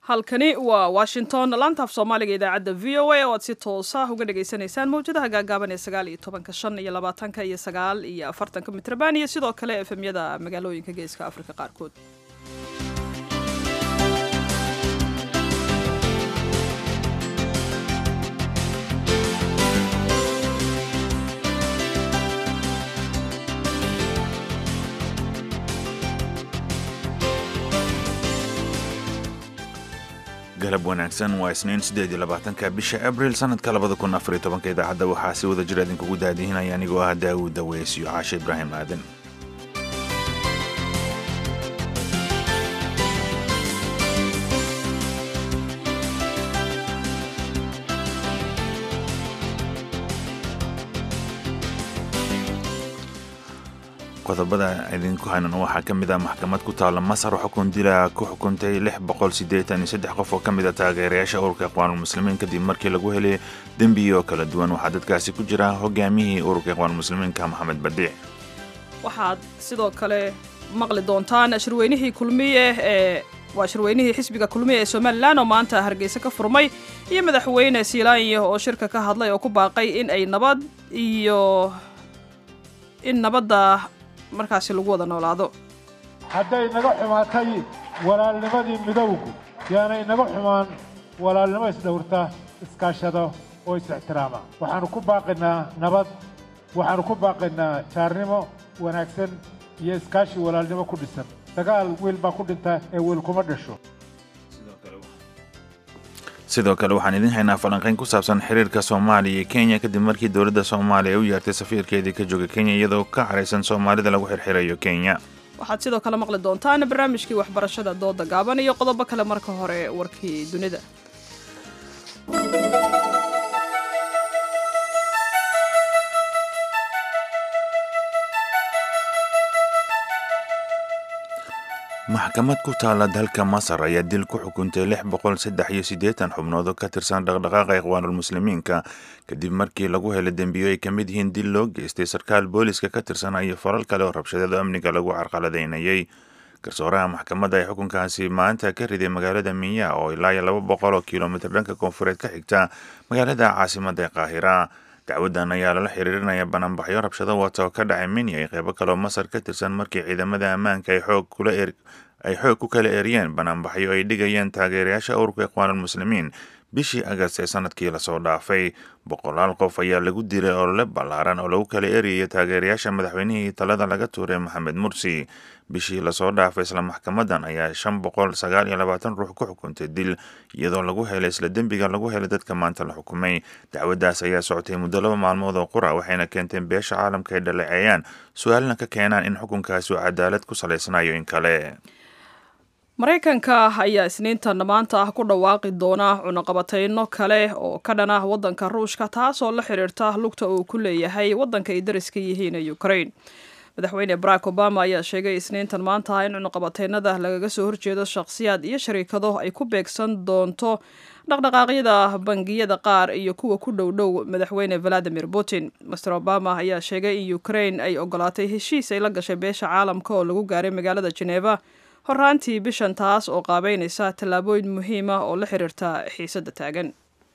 halkani waa washington laantaaf soomaaliga idaacadda v o a oo aad si toosa uga dhagaysanaysaan mawjadaha gaagaaban ee sagaal iyo tobanka shan iyo labaatanka iyo sagaal iyo afartanka mitrban iyo sidoo kale efemyada magaalooyinka geeska afrika qaarkood galab wanaagsan waa isniin siddeed iyo labaatanka bisha abril sanadka labada kun afar iyo tobanka idaacadda waxaa si wada jir idinkugu daadihinaya anigoo ah daawud daweys iyo caashe ibraahim aadan qodobada idinku haynan waxaa ka mid ah maxkamad ku taalla masar oo xukun dila ku xukuntay lix boqol siddeetan iyo saddex qof oo ka mid a taageerayaasha ururka iqwaanulmuslimiin kadib markii lagu helay dembiyo kala duwan waxaa dadkaasi ku jira hogaamiyihii ururka iqwaanulmuslimiinka maxamed badiic waxaad sidoo kale maqli doontaan shirweynihii kulmiye ee waa shirweynihii xisbiga kulmiye ee somalilan oo maanta hargeysa ka furmay iyo madaxweyne siilaanya oo shirka ka hadlay oo ku baaqay in ay nabad iyo in nabadda markaasi lagu wada noolaado hadday naga xumaatay walaalnimadii midowgu yaanay naga xumaan walaalnimo isdhowrta iskaashado oo is-ixtiraama waxaannu ku baaqaynaa nabad waxaannu ku baaqaynaa jaarnimo wanaagsan iyo iskaashi walaalnimo ku dhisan dagaal wiil baa ku dhinta ee wiil kuma dhasho sidoo kale waxaan idiin haynaa falanqayn ku saabsan xiriirka soomaaliya iyo kenya kadib markii dowladda soomaaliya ay u yeertay safiirkeedii ka jooga kenya iyadoo ka caraysan soomaalida lagu xirxirayo kenya waxaad sidoo kale maqli doontaan barnaamijkii waxbarashada dooda gaaban iyo qodobo kale marka hore warkii dunida maxkamad ku taalla dalka masar ayaa dil ku xukuntay lix boqol saddex iyo siddeetan xubnood oo ka tirsan dhaqdhaqaaqa iqwaanulmuslimiinka kadib markii lagu helay dembiyo ay ka mid yihiin dil loo geystay sarkaal booliska ka tirsanaa iyo falal kale oo rabshadeed oo amniga lagu carqaladaynayay garsooraha maxkamadda ee xukunkaasi maanta ka riday magaalada minya oo ilaa iyo laba boqol oo kilomitir dhanka koonfureed ka xigta magaalada caasimadda ee qaahira dacwaddan ayaa lala xiriirinaya banaanbaxyo rabshado wata oo ka dhacay minya iyo qeybo kaleoo masar ka tirsan markii ciidamada ammaanka ay xoog kula er ay xoog ku kala eriyeen banaanbaxyo ay dhigayeen taageerayaasha ururka iqwaanulmuslimiin bishii agast ee sanadkii lasoo dhaafay boqolaal qof ayaa lagu dilay olole ballaaran oo lagu kala eriyaya taageerayaasha madaxweynihii talada laga tuuray maxamed mursi bishii lasoo dhaafay isla maxkamadan ayaa shan boqol sagaal iyo labaatan ruux ku xukuntay dil iyadoo lagu helay isla dembiga lagu helay dadka maanta la xukumay dacwaddaas ayaa socotay muddo laba maalmood oo qura waxayna keenteen beesha caalamka ay dhaleeceeyaan su-aalna ka keenaan in xukunkaasi uu cadaalad ku salaysanayo in kale maraykanka ayaa isniintan maanta ah ku dhawaaqi doona cunaqabateyno kale oo ka dhan ah waddanka ruushka taasoo la xiriirta lugta uu ku leeyahay waddanka ay dariska yihiin ee ukraine madaxweyne barack obama ayaa sheegay isniintan maanta ah in cunaqabateynada lagaga soo horjeedo shakhsiyaad iyo shariikado ay ku beegsan doonto dhaqdhaqaaqyada bangiyada qaar iyo kuwa ku dhow dhow madaxweyne valadimir putin master obama ayaa sheegay in ukraine ay ogolaatay heshiis ay la gashay beesha caalamka oo lagu gaaray magaalada geneva horaantii bishan taas oo qaabeynaysa tallaabooyin muhiim ah oo la xiriirta xiisadda taagan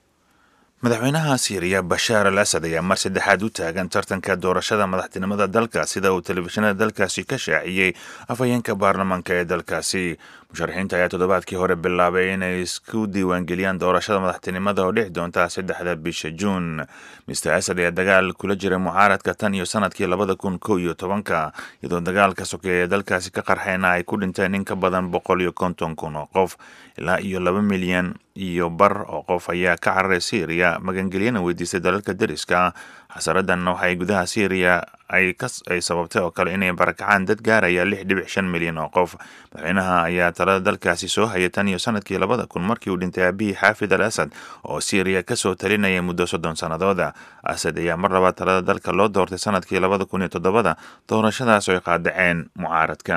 madaxweynaha siiriya bashaar al asad ayaa mar saddexaad u taagan tartanka doorashada madaxtinimada dalka sida uu telefishinada dalkaasi ka shaaciyey afhayeenka baarlamaanka ee dalkaasi musharaxiinta ayaa toddobaadkii hore bilaabay inay isku diiwaangeliyaan doorashada madaxtinimada oo dhici doonta saddexda bisha juun mister asad ayaa dagaal kula jira mucaaradka tan iyo sanadkii labada kun kow iyo tobanka iyadoo dagaalka sokeeya ee dalkaasi ka qarxayna ay ku dhinteen in ka badan boqol iyo konton kun oo qof ilaa iyo laba milyan iyo bar oo qof ayaa ka cararay syriya magangelyana weydiistay dalalka deriska xasaradan waxay gudaha syriya ay ay sababtay oo kale inay barakacaan dad gaaraya lix dhibic shan milyan oo qof madaxweynaha ayaa talada dalkaasi soo hayay tan iyo sanadkii labada kun markii uu dhintay aabihii xaafid al asad oo syriya kasoo talinaya muddo soddon sannadooda asad ayaa mar labaad talada dalka loo doortay sanadkii labada kun iyo toddobada doorashadaas oo ay qaadaceen mucaaradka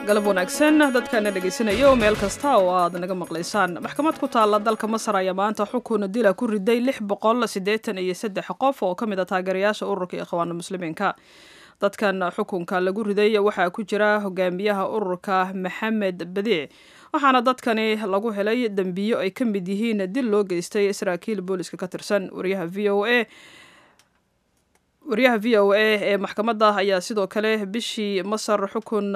galab wanaagsan dadkana dhegaysanaya oo meel kasta oo aad naga maqlaysaan maxkamad ku taalla dalka masar ayaa maanta xukun dila ku riday lix boqol siddeetan iyo saddex qof oo ka mid a taageerayaasha ururka ikhwaana muslimiinka dadkan xukunka lagu riday waxaa ku jira hogaamiyaha ururka maxamed badiic waxaana dadkani lagu helay dembiyo ay ka mid yihiin dil loo geystay saraakiil booliska ka tirsan wariyaha v o a wariyaha v o a ee maxkamadda ayaa sidoo kale bishii masar xukun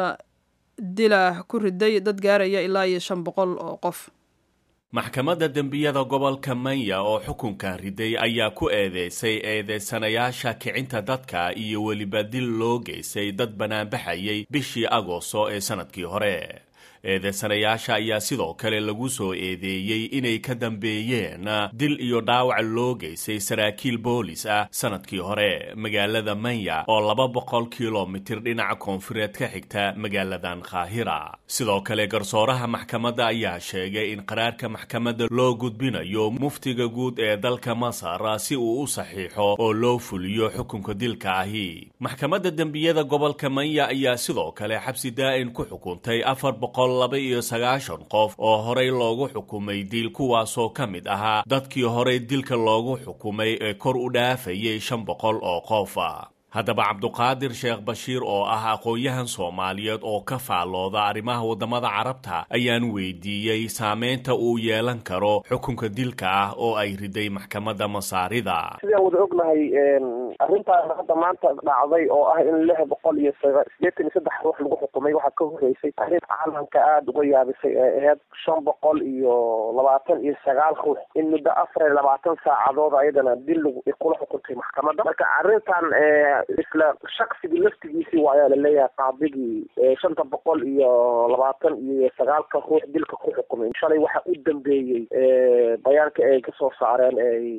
dila ku riday dad gaaraya ilaa iyo shan boqol oo qof maxkamadda dembiyada gobolka manya oo xukunkan riday ayaa ku eedeysay eedeysanayaasha kicinta dadka iyo weliba dil loo geystay dad banaanbaxayay bishii agoosto ee sannadkii hore eedeysanayaasha ayaa sidoo kale lagu soo eedeeyey inay ka dambeeyeen dil iyo dhaawac loo geystay saraakiil boolis ah sannadkii hore magaalada manya oo laba boqol kilomitir dhinaca koonfureed ka xigta magaaladan kaahira sidoo kale garsooraha maxkamadda ayaa sheegay in qaraarka maxkamadda loo gudbinayo muftiga guud ee dalka masar si uu u saxiixo oo loo fuliyo xukunka dilka ahi maxkamadda dembiyada gobolka manya ayaa sidoo kale xabsi daa'in ku xukuntay afar boqol laba iyo sagaashan qof oo horey loogu xukumay dil kuwaasoo ka mid ahaa dadkii horey dilka loogu xukumay ee kor u dhaafayay shan boqol oo qof haddaba cabduqaadir sheekh bashiir oo ah aqoon-yahan soomaaliyeed oo ka faallooda arrimaha waddamada carabta ayaan weydiiyey saameynta uu yeelan karo xukunka dilka ah oo ay riday maxkamadda masaarida sidaan wada ognahay arrintaan hadda maanta dhacday oo ah in lix boqol iyo sideetan iyo saddex ruux lagu xukumay waxaa ka horeysay arrin caalamka aada uga yaabisay ee aheyd shan boqol iyo labaatan iyo sagaal ruux in muddo afar iyo labaatan saacadood ayadana dil kula xukuntay maxkamadda marka arrintan isla shaksigii laftigiisii waayaa laleeyahay qaadigii shanta boqol iyo labaatan iyo sagaalka ruux dilka ku xukumay shalay waxa u dambeeyey bayaanka ay kasoo saareen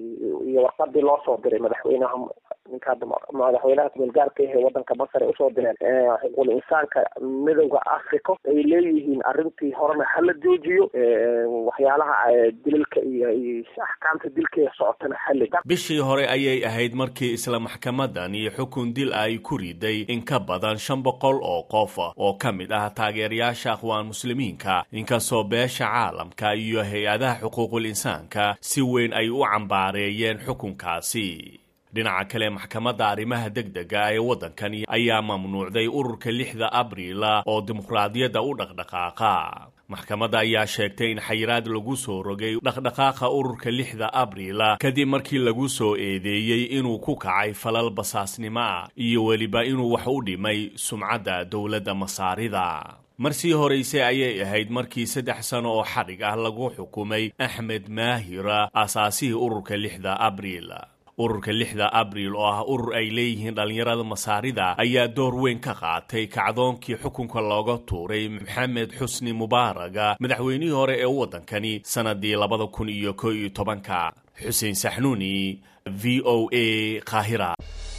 iyo warqadii loo soo diray madaxweynaha ninka madaxweynaha kumeelgaarka ah ee wadanka masar ay usoo direen xuquuqul insaanka midowda africa ay leeyihiin arrintii horena hala joojiyo waxyaalaha dilalka iyo axkaamta dilka ee socotana xali bishii hore ayay ahayd markii isla maxkamadan iyo xukun dil ay ku riday in ka badan shan boqol oo qof oo ka mid ah taageerayaasha akhwaan muslimiinka inkastoo beesha caalamka iyo hay-adaha xuquuqul insaanka si weyn ay u cambaareeyeen xukunkaasi dhinaca kale maxkamadda arrimaha degdega ee waddankani ayaa mamnuucday ururka lixda abriila oo dimuqraadiyadda u dhaqdhaqaaqa maxkamadda ayaa sheegtay in xayiraad lagu soo rogay dhaqdhaqaaqa ururka lixda abriila kadib markii lagu soo eedeeyey inuu ku kacay falal basaasnimo ah iyo weliba inuu wax u dhimay sumcadda dowladda masaarida marsii horeyse ayay ahayd markii saddex sano oo xadhig ah lagu xukumay axmed maahira aasaasihii ururka lixda abriil ururka lixda abriil oo ah urur ay leeyihiin dhallinyarada masaarida ayaa door weyn ka qaatay kacdoonkii xukunka looga tuuray maxamed xusni mubaaraga madaxweynihii hore ee waddankani sannadii labada kun iyo ko iyo tobanka xuseen saxnuuni v o a qaahira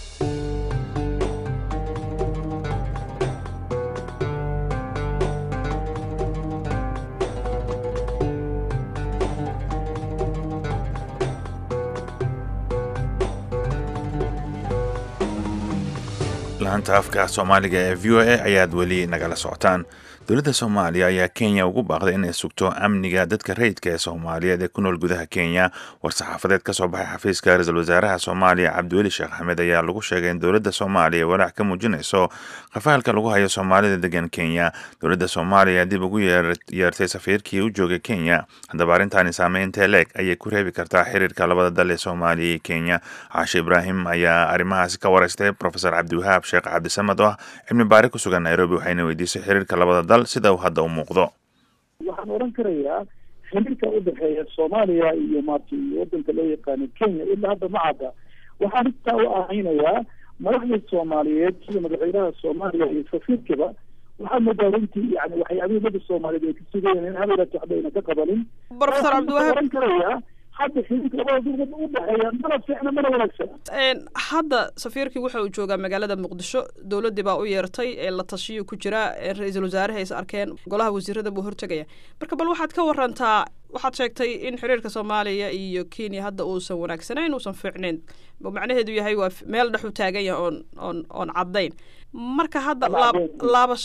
laanta afka soomaaliga ee v o a ayaad weli nagala socotaan dowladda soomaaliya ayaa kenya ugu baaqday inay sugto amniga dadka rayidka ee soomaaliyeed ee ku nool gudaha kenya war-saxaafadeed ka soo baxay xafiiska ra-iisul wasaaraha soomaaliya cabdiweli sheekh axmed ayaa lagu sheegay in dowladda soomaaliya walaac ka muujinayso khafaalka lagu hayo soomaalida degan kenya dowladda soomaaliya dib ugu yeertay safiirkii u joogay kenya haddaba arrintaani saameynta leeg ayay ku reebi kartaa xiriirka labada dal ee soomaaliya iyo kenya caashe ibraahim ayaa arrimahaasi ka wareystay profesor cabdiwahaab sheekh cabdisamad oo ah cilmi baari ku sugan nairobi waxayna weydiisay xiriirka labada dal sida uu hadda u muuqdo waxaan oran karayaa xiriirka udhexeeya soomaaliya iyo maarta iyo wadanka loo yaqaano kenya ilaa hadda ma cadda waxaan intaa u ahaynayaa madaxda soomaaliyeed sida madaxweynaha soomaaliya iyo safiirkiba waxaa moodaa runtii yani waxyaabihii dada soomaaliyeed ay ka sugayeen in habeeraat waxba ayna ka qabanin profesor cabdiwahaab oran karayaa hadda xiriirka labada dowlad u dhexeeya mana fiicna mana wanaagsana hadda safiirkii waxa uu joogaa magaalada muqdisho dowladdii baa u yeertay ee la tashiyo ku jira ra-iisul wasaaraha is arkeen golaha wasiirada buu hortegaya marka bal waxaad ka warantaa waxaad sheegtay in xiriirka soomaaliya iyo kenya hadda uusan wanaagsanayn uusan fiicnayn macnaheedu yahay waa meel dhex u taagan yahay oon oon oon caddayn marka hadda laab laabashada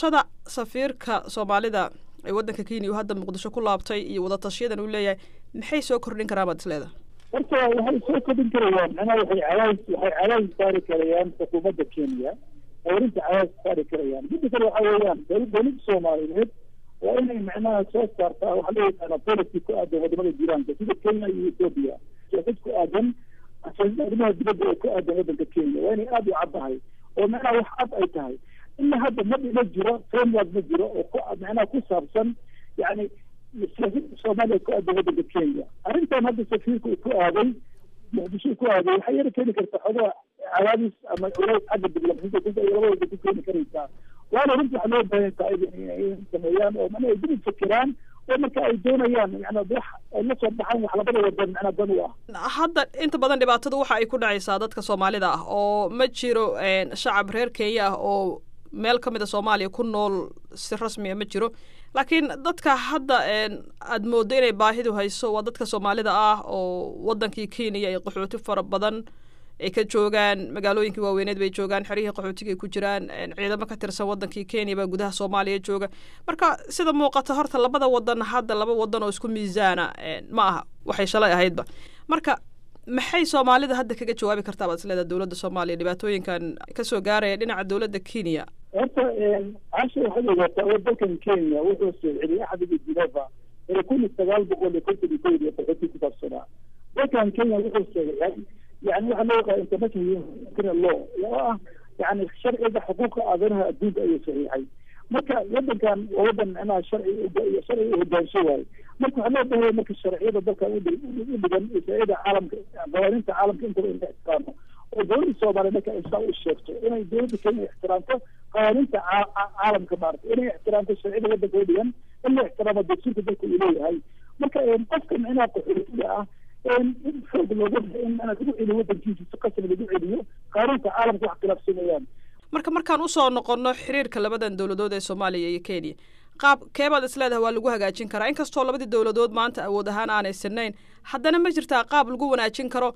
safiirka soomaalida ee waddanka kenya uu hadda muqdisho ku laabtay iyo wadatashiyadan uu leeyahay maxay soo kordhin karaan baad isleedahay horta waxay soo kordhin karayaan macnaha waxay cadaadis waxay cadaadis saari karayaan xukuumadda kenya arinta cadaadis saari karayaan midda kale waxa weeyaan dowlad dowladda soomaaliyeed waa inay macnaha soo saartaa waxa loo yaqaana policy ku aadan wadamada jiraanka sida kenya iyo ethiopia siyaasad ku aadan arrimaha dibadda oo ku aadan waddanka kenya waa inay aada u caddahay oo macnaha wax cad ay tahay ilaa hadda ma ma jiro framework ma jiro oo ku macnaha ku saabsan yani siyaasadda soomaaliya ku aadan waddanka kenya arrintan hadda safiirka uu ku aaday muqdisho ku aaday waxay yara keeni kartaa xogaa cadaadis ama culays xagga diblomaasiyadda ay labadooda ku keeni karaysaa waana runtii waxaa loo baahan tahay inay sameeyaan oo mana ay dib fikiraan oo marka ay doonayaan yani wax ay la soo baxaan wax labada wadan macnaa dan u ah hadda inta badan dhibaatada waxa ay ku dhacaysaa dadka soomaalida ah oo ma jiro shacab reer kenya ah oo meel ka mid a soomaaliya ku nool si rasmiya ma jiro laakiin dadka hadda aad mooddo inay baahidu hayso waa dadka soomaalida ah oo waddankii kenya ay qaxooti fara badan ay ka joogaan magaalooyinkii waaweyneed bay joogaan xerihii qaxootiga ay ku jiraan ciidamo ka tirsan waddankii kenya baa gudaha soomaaliya jooga marka sida muuqata horta labada wadan hadda laba wadan oo isku miisaana ma aha waxay shalay ahaydba marka maxay soomaalida hadda kaga jawaabi kartaa baad isleedaha dowladda soomaaliya dhibaatooyinkan kasoo gaaraya dhinaca dowladda kenya horta casha waxaad ogaataa oo dalkan kenya wuxuu soo celiyay axdiga geneva ee kun iyo sagaal boqol iyo konton iyo kowd iyo qaxooti ku saabsanaa dalkan kenya wuxuu saxiixay yani waxa loo yaqaan international criminal law oo ah yani sharciga xuquuqa aadanaha adduunka ayuu saxiixay marka wadankan waa wadan macnaha sharci sharciga u hogaansho waaye marka waxaa loo baahaya marka sharciyada dalkan u dhigan sharciyada caalamka qawaaninta caalamka intaba in la ixtiraamo oo dowladda soomaaliya marka ay saa u sheegto inay dowladda kenya ixtiraamto qawaaninta caalamka maarata inay ixtiraamto sharciyada wadanka u dhigan in la ixtiraamo dastuurka dalka uu leeyahay marka qofka macnaha qaxootiga ah in xoog looga in lagu celiyo wadankiisa si qasab lagu celiyo qaanuunka caalamka wax khilaafsameeyaan marka markaan usoo noqono xiriirka labadan dowladood ee soomaaliya iyo kenya qaab keebaad isleedahay waa lagu hagaajin karaa inkastoo labadii dowladood maanta awood ahaan aanay sinayn haddana ma jirtaa qaab lagu wanaajin karo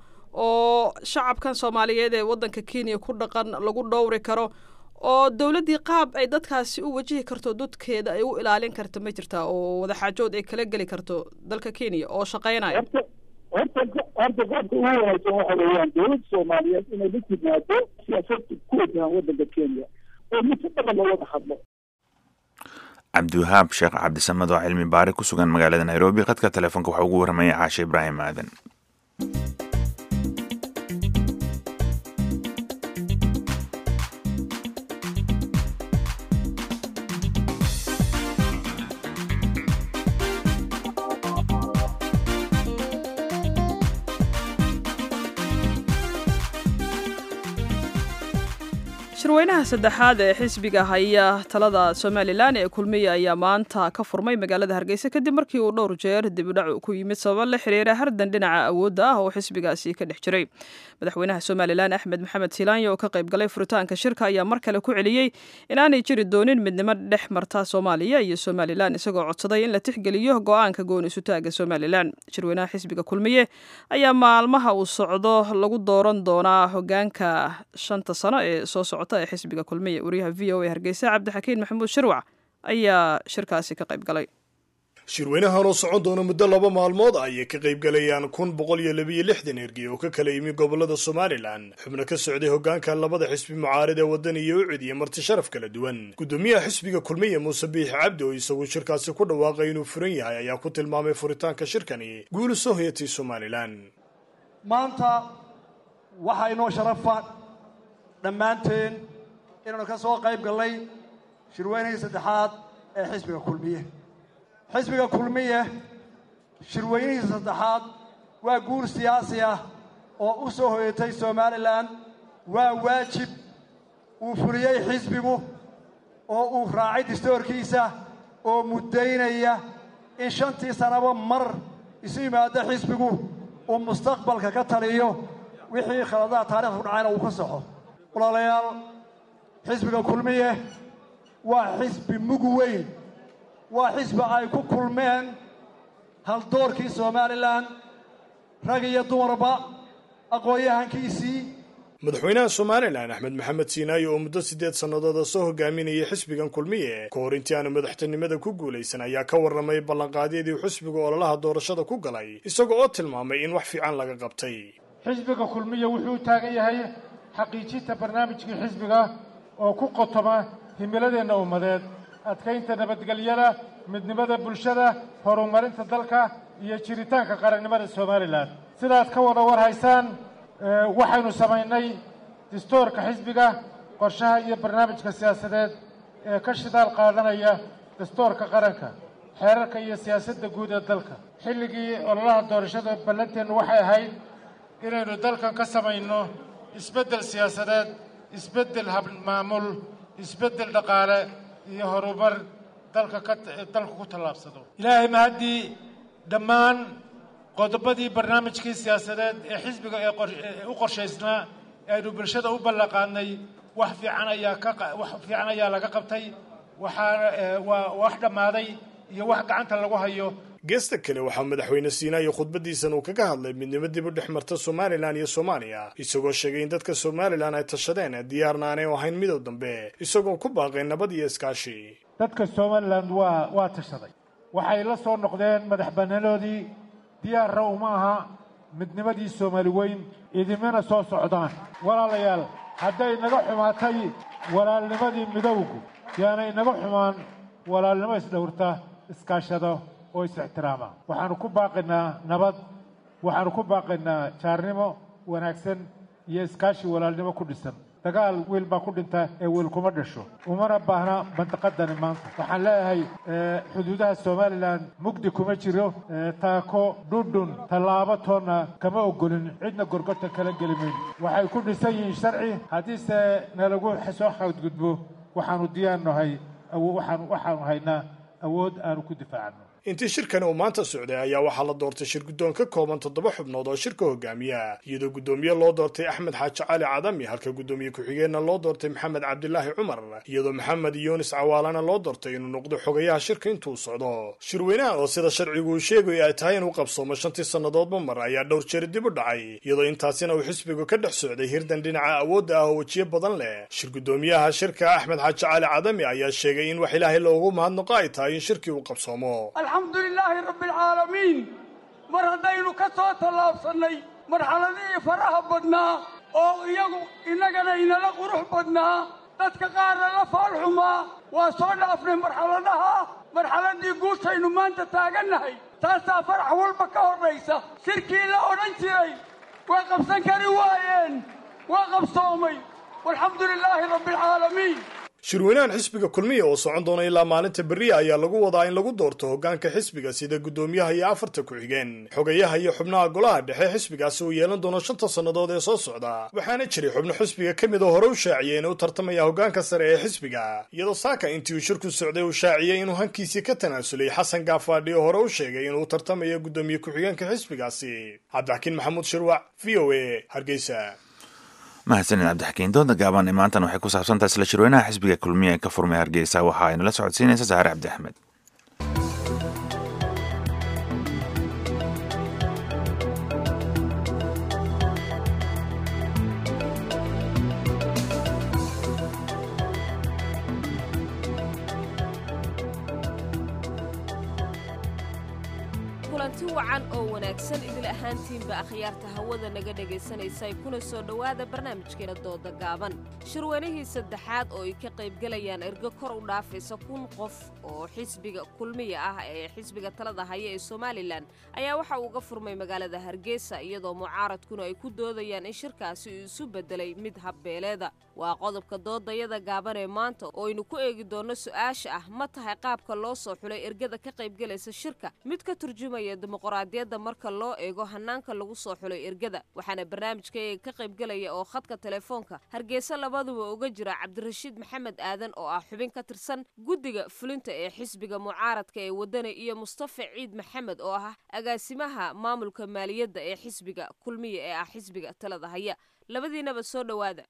oo shacabkan soomaaliyeed ee waddanka kenya ku dhaqan lagu dhowri karo oo dowladdii qaab ay dadkaasi u wajihi karto dadkeeda ay u ilaalin karto ma jirtaa oo wadaxaajood ay kala geli karto dalka kenya oo shaqeynaya horta horta qaabka ugu wanaagsan waxa weeyaan dowladda soomaaliyeed inay la timaado siyaasad ku wajahan waddanka kenya oo mid si dhaba loo wada hadlo cabdiwahaab sheekh cabdisamed oo cilmi baari ku sugan magaalada nairobi khadka telefoonka waxaa ugu warramaya caashe ibraahim aadan shirweynaha saddexaad ee xisbiga haya talada somalilan ee kulmiya ayaa maanta ka furmay magaalada hargeysa kadib markii uu dhowr jeer dibidhac ku yimid sabab la xiriira hardan dhinaca awoodda ah oo xisbigaasi ka dhex jiray madaxweynaha somalilan axmed maxamed silaanya oo ka qayb galay furitaanka shirka ayaa mar kale ku celiyey inaanay jiri doonin midnimo dhex marta soomaaliya iyo somalilan isagoo codsaday in la tixgeliyo go-aanka gooni isutaaga somalilan shirweynaha xisbiga kulmiye ayaa maalmaha uu socdo lagu dooran doonaa hogaanka shanta sano ee soo socota ee xisbiga kulmiye wariyaha v o a hargeysa cabdixakiin maxamuud shirwac ayaa shirkaasi ka qayb galay shirweynahan oo socon doona muddo laba maalmood ayay ka qaybgalayaan kun boqol iyo labiyo lixdan ergey oo ka kala yimi gobolada somalilan xubno ka socday hogaanka labada xisbi mucaarid ee waddan iyo u cidiya marti sharaf kala duwan gudoomiyaha xisbiga kulmiye muuse biixi cabdi oo isagu shirkaasi ku dhawaaqay inuu furan yahay ayaa ku tilmaamay furitaanka shirkani guulu soo hoyatay somalilan maanta waxaa inoo sharafa dhammaanteen inaanu ka soo qayb gallay shirweynihii saddexaad ee xisbiga kulmiye xisbiga kulmiye shirweynihiisa saddexaad waa guur siyaasi ah oo u soo hoyatay somalilan waa waajib uu fuliyey xisbigu oo uu raacay distoorkiisa oo muddaynaya in shantii sannaba mar isu yimaado xisbigu uu mustaqbalka ka taliyo wixii khaladaha taarikhda ku dhacayna uu ka saxo walaalayaal xisbiga kulmiye waa xisbi mug weyn waa xisbi ay ku kulmeen haldoorkii somalilan rag iyo dumarba aqoon-yahankiisii madaxweynaha somalilan axmed maxamed siinaayo oo muddo siddeed sannadooda soo hogaaminayay xisbigan kulmiye ka hor intii aanu madaxtinimada ku guulaysan ayaa ka warramay ballanqaadyadii xisbiga ololaha doorashada ku galay isaga oo tilmaamay in wax fiican laga qabtay xisbiga kulmiya wuxuu u taagan yahay xaqiijinta barnaamijkii xisbiga oo ku qotoma himiladeenna ummadeed adkaynta nabadgelyada midnimada bulshada horumarinta dalka iyo jiritaanka qarannimada somalilan sidaad ka wada war haysaan waxaynu samaynay distoorka xisbiga qorshaha iyo barnaamijka siyaasadeed ee ka shidaal qaadanaya dastoorka qaranka xeerarka iyo siyaasadda guud ee dalka xilligii ololaha doorashada ballanteennu waxay ahayd inaynu dalkan ka samayno isbeddel siyaasadeed isbeddel habmaamul isbeddel dhaqaale iyo horumar dalka ka dalku ku tallaabsado ilaahay mahaddii dhammaan qodobadii barnaamijkii siyaasadeed ee xisbiga ee u qorshaysnaa ee aynu bulshada u ballanqaadnay wax fiican ayaa ka wax fiican ayaa laga qabtay waxaana waa wax dhammaaday iyo wax gacanta lagu hayo geesta kale waxaa madaxweyne siinaayo khudbadiisan uu kaga hadlay midnimo dib u dhex marta somalilan iyo soomaaliya isagoo sheegay in dadka somalilan ay tashadeen diyaarna aanay ahayn midow dambe isagoo ku baaqay nabad iyo iskaashi dadka somalilan waa waa tashaday waxay la soo noqdeen madax bannaanoodii diyaarna uma aha midnimadii soomaali weyn idimana soo socdaan walaalayaal hadday naga xumaatay walaalnimadii midowgu yaana inaga xumaan walaalnimo isdhowrta iskaashado oo is-ixtiraama waxaanu ku baaqaynaa nabad waxaanu ku baaqaynaa jaarnimo wanaagsan iyo iskaashi walaalnimo ku dhisan dagaal wiil baa ku dhinta ee wiil kuma dhasho umana baahna bandaqadani maanta waxaan leeyahay xuduudaha somalilan mugdi kuma jiro taako dhundhun tallaabo toonna kama ogolin cidna gorgorta kala gelimayn waxay ku dhisan yihiin sharci haddiise nalagu soo xadgudbo waxaanu diyaar nahay waxaanu haynaa awood aanu ku difaacano intii shirkani uu maanta socday ayaa waxaa la doortay shir guddoon ka kooban toddoba xubnood oo shirka hogaamiya iyadoo guddoomiye loo doortay axmed xaaji cali cadami halka guddoomiye ku-xigeenna loo doortay maxamed cabdilaahi cumar iyadoo maxamed yunis cawaalana loo doortay inuu noqdo xogayaha shirka intuu socdo shirweynaha oo sida sharcigu uu sheegayo ay tahay inuu qabsoomo shantii sannadoodba mar ayaa dhowr jeer dib u dhacay iyadoo intaasina uu xisbigu ka dhex socday hirdan dhinaca awoodda ah oo wejiyo badan leh shir guddoomiyaha shirka axmed xaaji cali cadami ayaa sheegay in wax ilaahay loogu mahadnaqo ay tahay in shirkii uu qabsoomo alxamdu lilaahi rabbi alcaalamiin mar haddaynu ka soo tallaabsannay marxaladihii faraha badnaa oo iyagu innagana inala qurux badnaa dadka qaarna la faalxumaa waa soo dhaafnay marxaladaha marxaladdii guushaynu maanta taagannahay taasaa farax walba ka horraysa shirkii la odhan jiray way qabsan kari waayeen waa qabsoomay walxamdu lilaahi rabbi alcaalamiin shirweynahan xisbiga kulmiya oo socon doona ilaa maalinta berriya ayaa lagu wadaa in lagu doorto hoggaanka xisbiga sida guddoomiyaha iyo afarta ku-xigeen xogayaha iyo xubnaha golaha dhexe xisbigaasi uu yeelan doono shanta sannadood ee soo socda waxaana jiray xubno xisbiga ka mid oo hore u shaaciyey inuu tartamaya hoggaanka sare ee xisbiga iyadoo saaka intii uu shirku socday uu shaaciyey inuu hankiisii ka tanaasulay xasan gaafaadhi oo hore u sheegay inuu tartamayo guddoomiye ku-xigeenka xisbigaasi cabdixakiin maxamuud shirwac v o a hargeysa mahadsanin cabdixakiin dooda gaaban ee maantan waxay ku saabsantahay isla shirweynaha xisbiga kulmiya ee ka furmay hargeysa waxa ay nala socodsiinaysa saare cabdi axmed kulanti wacan oo wanaagsan idil ahaantiinba akhyaarta hawada naga dhagaysanaysay kuna soo dhowaada barnaamijkeena dooda gaaban shirweynihii saddexaad oo ay ka qaybgelayaan ergo kor u dhaafaysa kun qof oo xisbiga kulmiya ah ee xisbiga talada haya ee somalilan ayaa waxa uu ga furmay magaalada hargeysa iyadoo mucaaradkuna ay ku doodayaan in shirkaasi uu isu bedelay mid habbeeleeda waa qodobka doodayada gaaban ee maanta oo aynu ku eegi doonno su-aasha ah ma tahay qaabka loo soo xulay ergada ka qaybgelaysa shirka mid ka turjumaya dimuqraadiyadda marka loo eego hanaanka lagu soo xulay ergada waxaana barnaamijkayga ka qaybgelaya oo khadka telefoonka hargeysa labaduba uga jira cabdirashiid maxamed aadan oo ah xubin ka tirsan guddiga fulinta ee xisbiga mucaaradka ee wadani iyo mustafa ciid maxamed oo ah agaasimaha maamulka maaliyadda ee xisbiga kulmiya ee ah xisbiga talada haya labadiinaba soo dhowaada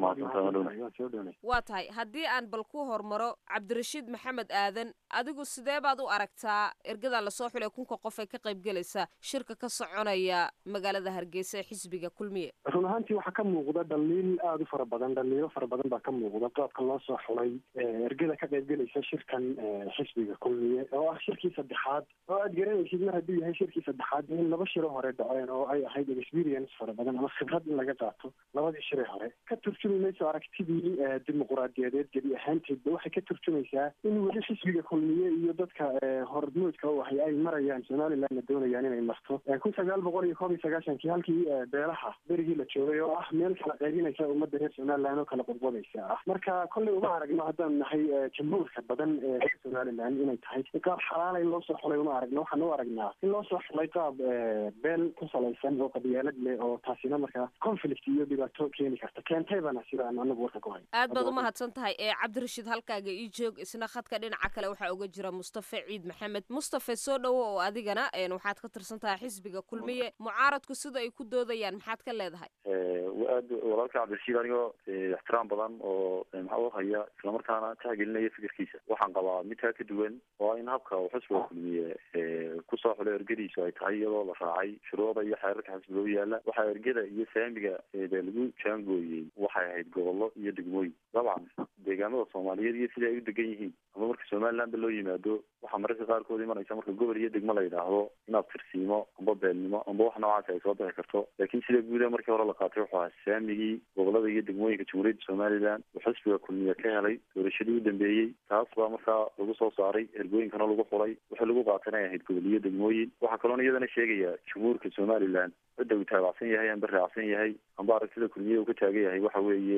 waa tahay haddii aan bal ku hormaro cabdirashiid maxamed aadan adigu sidee baad u aragtaa ergadan lasoo xulay kunka qof ee ka qaybgelaysa shirka ka soconaya magaalada hargeysa ee xisbiga kulmiye run ahaantii waxaa ka muuqda dhaliil aada u fara badan dhaliilo fara badan baa ka muuqda qaabka loo soo xulay ergada ka qaybgelaysa shirkan xisbiga kulmiye oo ah shirkii saddexaad oo aad garanaysid mar hadduu yahay shirkii saddexaad in laba shiro hore dhaceen oo ay ahayd experience fara badan ama khibrad in laga qaato labadii shire hore ka turjumi mayso aragtidii dimuquraadiyadeed gebi ahaanteedba waxay ka turjumaysaa in weli xisbiga kulmiye iyo dadka hormoodka u ahay ay marayaan somalilandna doonayaan inay marto kun sagaal boqol iyo koob iyo sagaashankii halkii beelaha berigii la joogay oo ah meel kala qaybinaysa ummadda reer somaliland oo kala qodbodaysa ah marka kolley uma aragno haddaan nahay jamhuurka badan ee reer somaliland inay tahay qaab xalaala in loo soo xulay uma aragno waxaan u aragnaa in loo soo xulay qaab beel ku salaysan oo qabyaalad leh oo taasina markaa conflict iyo dhibaato keeni karta keentaybana sidaan anagu warka ku hay aad baad umahadsan tahay ee cabdirashiid halkaaga ii joog isna khadka dhinaca kale waxaa uga jira mustafe ciid maxamed mustafe soo dhowo oo adigana waxaad ka tirsan tahay xisbiga kulmiye mucaaradku sida ay ku doodayaan maxaad ka leedahay aad walaalka cabdirashiid anigoo ixtiraam badan oo maxaa u haya islamarkaana tixgelinaya fikirkiisa waxaan qabaa midkaa ka duwan oo in habka uu xisbiga kulmiye kusoo xulay ergadiisu ay tahay iyadoo la raacay shuruuda iyo xeerarka xisbiga u yaala waxaa ergada iyo saamiga dee lagu jaangooyey waxay ahayd gobollo iyo degmooyin dabcan deegaamada soomaaliyeed iyo sida ay u degan yihiin ama marka somalilandba loo yimaado waxaa mararka qaarkood imanaysa marka gobol iyo degmo la yidhaahdo inaad tirsiimo amba beelnimo amba wax noocaasi ay soo bixi karto laakiin sida guuda markii hore la qaatay wuxuu ahaa saamigii gobolada iyo degmooyinka jamhuuriyadda somaliland uu xisbiga kulmiye ka helay doorashadii u dambeeyey taas baa markaa lagu soo saaray ergooyinkana lagu xulay wixii lagu qaatay inay ahayd gobol iyo degmooyin waxaa kaloona iyadana sheegaya jamhuurka somaliland cidda uu taabacsan yahay amba raacsan yahay amba aragtida kulmiye uu ka taagan yahay waxa weeye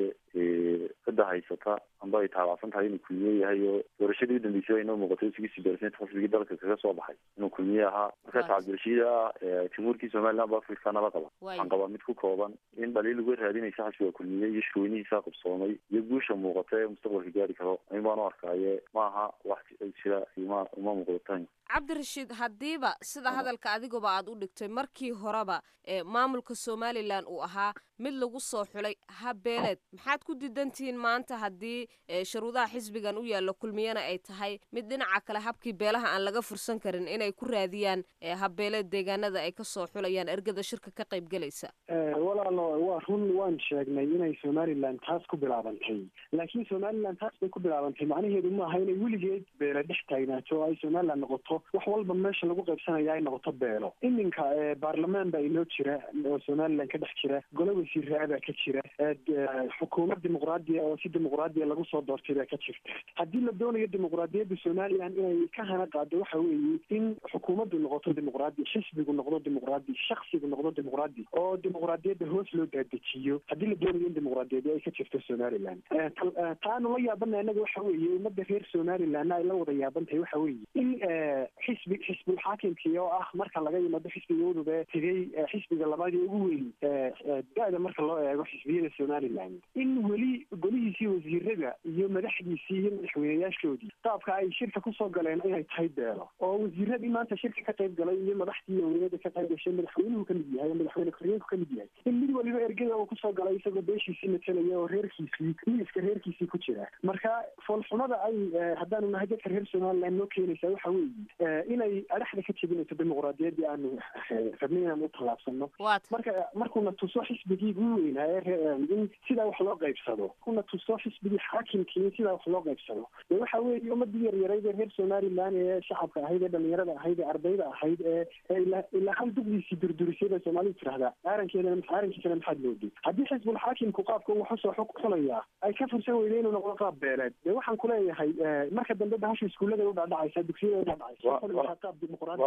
cidda haysata amba ay taabacsan tahay inuu kulmiye yahay oo doorashadii u dambeysay ay inoo muuqatay sixty percent xisbigii dalka kaga soo baxay inuu kulmiye ahaa marka cabdirashiid ah jamhuurkii somaliland ba afrika nala qaba waxaan qabaa mid ku kooban in dhaliil uga raadinaysa xisbiga kulmiye iyo shirweynihiisa qabsoomay iyo guusha muuqata ee mustaqbalka gaari karo in baan u arkaaye maaha wax jira ima uma muuqdatan cabdirashiid haddiiba sida hadalka adiguba aad u dhigtay markii horeba ee maamulka somalilan uu ahaa mid lagu soo xulay habbeeleed maxaad ku diidantihiin maanta haddii shuruudaha xisbigan u yaallo kulmiyana ay tahay mid dhinaca kale habkii beelaha aan laga fursan karin inay ku raadiyaan habbeeleed deegaanada ay kasoo xulayaan ergada shirka ka qayb gelaysa walaalo waa run waan sheegnay inay somaliland taas ku bilaabantay laakiin somaliland taas bay ku bilaabantay macnaheedu maaha inay weligeed beele dhex taagnaato oo ay somaliland noqoto wax walba meesha lagu qaybsanaya ay noqoto beelo iminka baarlamaan baa inoo jira oo somaliland ka dhex jira gole wasiiraa baa ka jira xukuumad dimuqraadiya oo si dimuqraadiya lagu soo doortay baa ka jirta haddii la doonayo dimuqraadiyadda somaliland inay ka hana qaado waxa weeye in xukuumaddu noqoto dimuqraadi xisbigu noqdo dimuqraadi shaksigu noqdo dimuqraadi oo dimuqraadiyadda hoos loo daadejiyo haddii la doonayo in dimuqraadiyadda ay ka jirto somaliland taanu la yaabana innaga waxa weeye ummadda reer somalilandna ay la wada yaabantahay waxa weeye in xisbi xisbulxaakimkii oo ah marka laga yimaado xisbiga udub ee tegey xisbiga labaadii ugu weyn da-da marka loo eego xisbiyada somaliland in weli golihiisii wasiirada iyo madaxdiisii iyo madaxweyneyaashoodii qaabka ay shirka kusoo galeen inay tahay beelo oo wasiiradii maanta shirka ka qayb galay iyo madaxdii owliyada ka qayb gashay madaxweynuhu kamid yahay oo madaxweyne ku-xigeenku kamid yahay in mid waliba ergada uu kusoo galay isagoo beeshiisii matalaya oo reerkiisii miiska reerkiisii ku jira marka foolxumada ay haddaanu nahay dadka reer somaliland noo keenaysaa waxa weeye inay adhaxda ka jebinayso dimuqraadiyaddii aanu rabnay inaan u tallaabsano marka markuuna tuso xisbigii ugu weynaa in sidaa wax loo qaybsado kuna tuso xisbigii xaakimkii in sidaa wax loo qaybsado de waxa weeye ummadii yaryarayd ee reer somaliland ee shacabka ahayd ee dhalinyarada ahayd ee ardayda ahayd ee ilaa hal dugdiisii durdurisay bay soomaalidu tirahdaa aarankeedana aarankiisana maxaad moodi haddii xisbul xaakimku qaabka uu waxusoo xulayaa ay ka fursan weyda inuu noqdo qaab beeleed de waxaan kuleeyahay marka dambe bahasha iskuullada udhaadhacaysa dugsiyada udhaadhacaysa qaab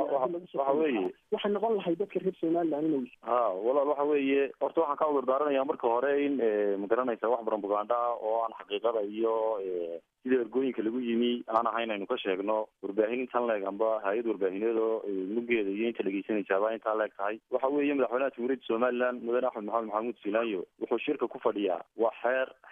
waxa weeye waxay noqon lahay dadka reer somaliland inay ha walaal waxa weeye horta waxaan ka cudur daaranayaa marka hore in magaranaysa wax propaganda ah oo aan xaqiiqada iyo sida ergooyinka lagu yimi aan ahayn aynu ka sheegno warbaahin intan leeg amba hay-ad warbaahineed oo muggeeda iyo inta dhegeysanaysaaba intaa leeg tahay waxa weeye madaxweynaha jamhuuriyadda somaliland mudane axmed maxamed maxamuud silaanyo wuxuu shirka ku fadhiyaa waa xeer xeerkaas oo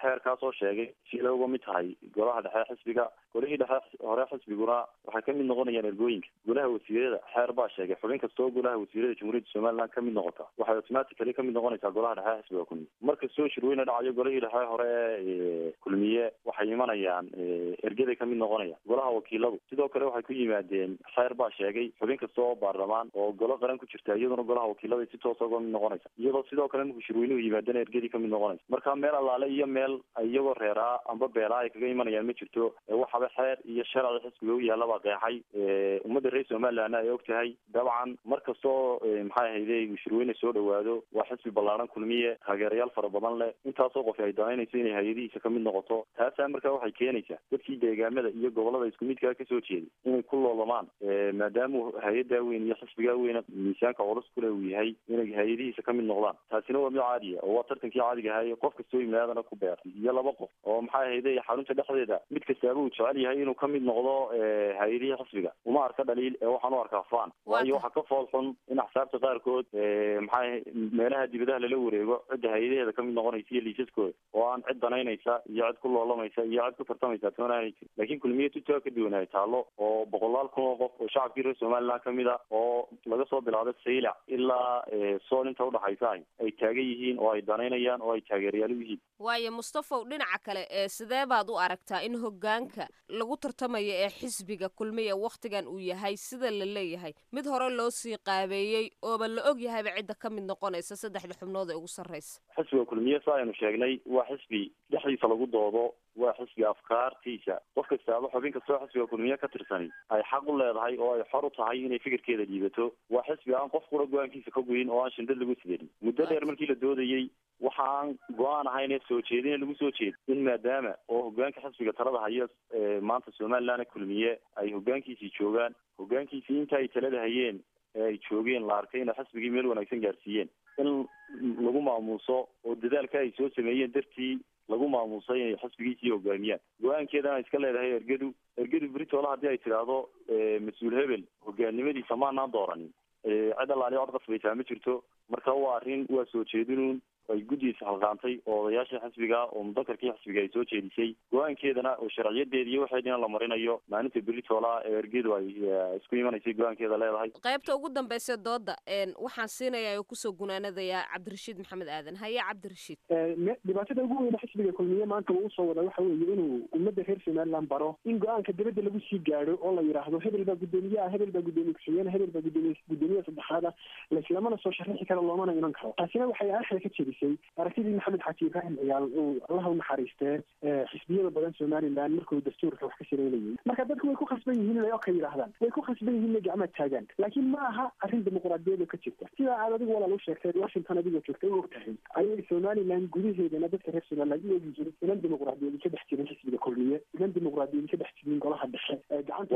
soo sheegay sida uga mid tahay golaha dhexe xisbiga golihii dhexe hore xisbiguna waxay kamid noqonayaan ergooyinka golaha wasiirada xeer baa sheegay xubin kastoo golaha wasiirada jamhuuriyadda somaliland kamid noqota waxay automatically kamid noqonaysaa golaha dhexe xisbiga kulmiye markastoo shirweyne dhacayo golihii dhexe hore ee kulmiye waxay imanayaan ergaday kamid noqonayaan golaha wakiiladu sidoo kale waxay ku yimaadeen xeer baa sheegay xubin kasta oo baarlamaan oo golo qaran ku jirta iyaduna golaha wakiilada si toosa uga mid noqonaysa iyadoo sidoo kale markuu shirweynuhu yimaadana ergadii kamid noqonaysa marka meel allaale iyo meel iyagoo reeraa amba beelaa ay kaga imanayaan ma jirto waxaba xeer iyo sharci xisbiga u yaalla baa qeexay ummadda reer somalilandna ay og tahay dabcan mar kastoo maxay ahayde shirweyne soo dhawaado waa xisbi ballaaran kulmiye taageerayaal fara badan leh intaasoo qof ay danaynayso inay hay-adihiisa kamid noqoto taasaa markaa waxay keenaysaa dadkii deegaamada iyo gobolada isku midkaa kasoo jeeday inay ku loolamaan maadaama hay-adaa weyn iyo xisbigaa weyna miisaanka culus kule uu yahay inay hay-adihiisa kamid noqdaan taasina waa mid caadiya oo waa tartankii caadiga ahay qof kastoo yimaadana ku beer iyo laba qof oo maxay ahayde xarunta dhexdeeda mid kastaaba uu jecel yahay inuu kamid noqdo hay-adihii xisbiga uma arka dhaliil ee waxaan u arkaa fan waayo waxaa ka fool xun in axsaabta qaarkood maxay meelaha dibadaha lala wareego cidda hay-adaheeda kamid noqonaysa iyo liisaskooda oo aan cid danaynaysa iyo cid ku loolamaysa iyo cid ku tartamaysa toonaan jir laakiin kulmiye tutaa ka duwan ay taalo oo boqolaal kun oo qof oo shacabkii reer somaliland kamid a oo laga soo bilaado saylac ilaa sool inta udhaxaysa ay ay taagan yihiin oo ay danaynayaan oo ay taageerayaal u yihiin waayo mustafaw dhinaca kale ee sidee baad u aragtaa in hoggaanka lagu tartamayo ee xisbiga kulmiya wakhtigan uu yahay sida la leeyahay mid hore loo sii qaabeeyey ooba la og yahayba cidda ka mid noqonaysa saddexda xubnood ee ugu sarraysa xisbiga kulmiye sa aynu sheegnay waa xisbi dhexdiisa lagu doodo waa xisbi afkaartiisa qof kastaaba xubin kastoo xisbiga kulmiye ka tirsani ay xaq u leedahay oo ay xor u tahay inay fikirkeeda dhiibato waa xisbi aan qof qura go-aankiisa ka goyin oo aan shindad lagu sidenin muddo dheer markii la doodayey waxa aan go-aan ahayn ee soo jeedina lagu soo jeeda in maadaama oo hogaanka xisbiga talada haya maanta somaliland kulmiye ay hogaankiisii joogaan hogaankiisii inta ay talada hayeen ee ay joogeen la arkay inay xisbigii meel wanaagsan gaarsiiyeen in lagu maamuuso oo dadaalka ay soo sameeyeen dartii lagu maamuusay inay xisbigiisii hogaamiyaan go-aankeedana ay iska leedahay ergadu ergadu britola haddii ay tidhaahdo mas-uul hebel hogaannimadiisa maanaan dooranin cid allaali cod qasbaysaa ma jirto marka waa arrin waa soo jeedinuun ay guddigiisa halqaantay oo odayaashii xisbiga oo mudakarkii xisbiga ay soo jeedisay go-aankeedana oo sharciyadeeda iyo waxeedina la marinayo maalinta beritola ee ergedu ay isku imanaysay go-aankeeda leedahay qaybta ugu dambaysa dooda waxaan siinayaa oo kusoo gunaanadayaa cabdirashiid maxamed aadan haye cabdirashiid dhibaatada ugu weyne xisbiga kulmiye maanta uu usoo wada waxa weeye inuu ummadda reer somaliland baro in go-aanka dibadda lagu sii gaadho oo la yidhaahdo hebel baa guddoomiyaha hebel baa guddoomiye ku-xigeenah hebel baa guddoomiye guddoomiyaha saddexaada laislamana soo sharixi karo loomana iman karo taasina waxay arxda ka jedisay aragtidii maxamed xaaji ibraahim ciyaal uu allaha unaxariistee xisbiyada badan somaliland markuu dastuurka wax ka sareynayay marka dadku way ku khasban yihiin inay oka yidhaahdaan way ku khasban yihiin inay gacmaad taagaan laakiin ma aha arrin dimuqraadiyada ka jirta sidaa aad adigu walaal u sheegtay washington adigoo joogta u og tahay ayay somaliland gudaheedana dadka reer somaliland u ogi jirin inan dimuqraadiyadi ka dhex jirin xisbiga kulmiye inan dimuqraadiyadi ka dhex jirin golaha dhexe ee gacanta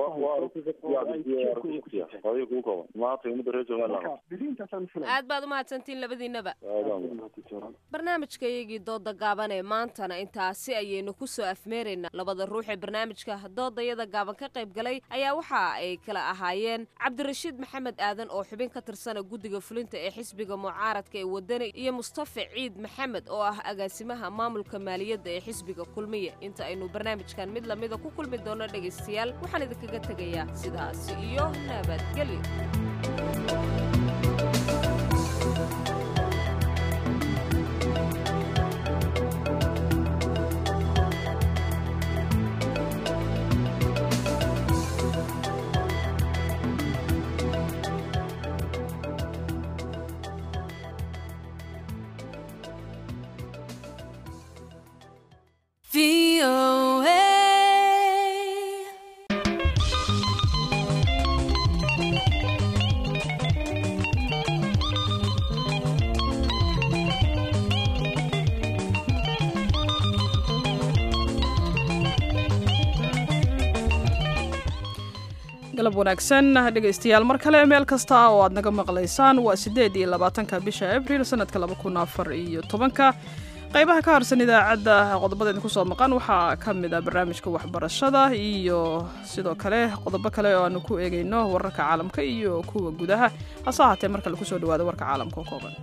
aad baad umahadsantiin labadiinaba barnaamijkayagii dooda gaaban ee maantana intaasi ayaynu ku soo afmeeraynaa labada ruux ee barnaamijka doodayada gaaban ka qayb galay ayaa waxa ay kala ahaayeen cabdirashiid maxamed aadan oo xubin ka tirsana guddiga fulinta ee xisbiga mucaaradka ee wadani iyo mustafa ciid maxamed oo ah agaasimaha maamulka maaliyadda ee xisbiga kulmiya inta aynu barnaamijkan mid lamida ku kulmi doono dhegaystayaal waxaan idinkaga tegayaa sidaasi iyo nabadgelyo galab wanaagsan dhegaystayaal mar kale meel kasta oo aad naga maqlaysaan waa siddeed iyo labaatanka bisha abriil sanadka laba kun afar iyo tobanka qaybaha ka harsan idaacadda qodobada idinku soo maqan waxaa ka mid ah barnaamijka waxbarashada iyo sidoo kale qodobo kale oo aanu ku eegayno wararka caalamka iyo kuwa gudaha hase ahaatee marka lagu soo dhawaado warka caalamka oo kooban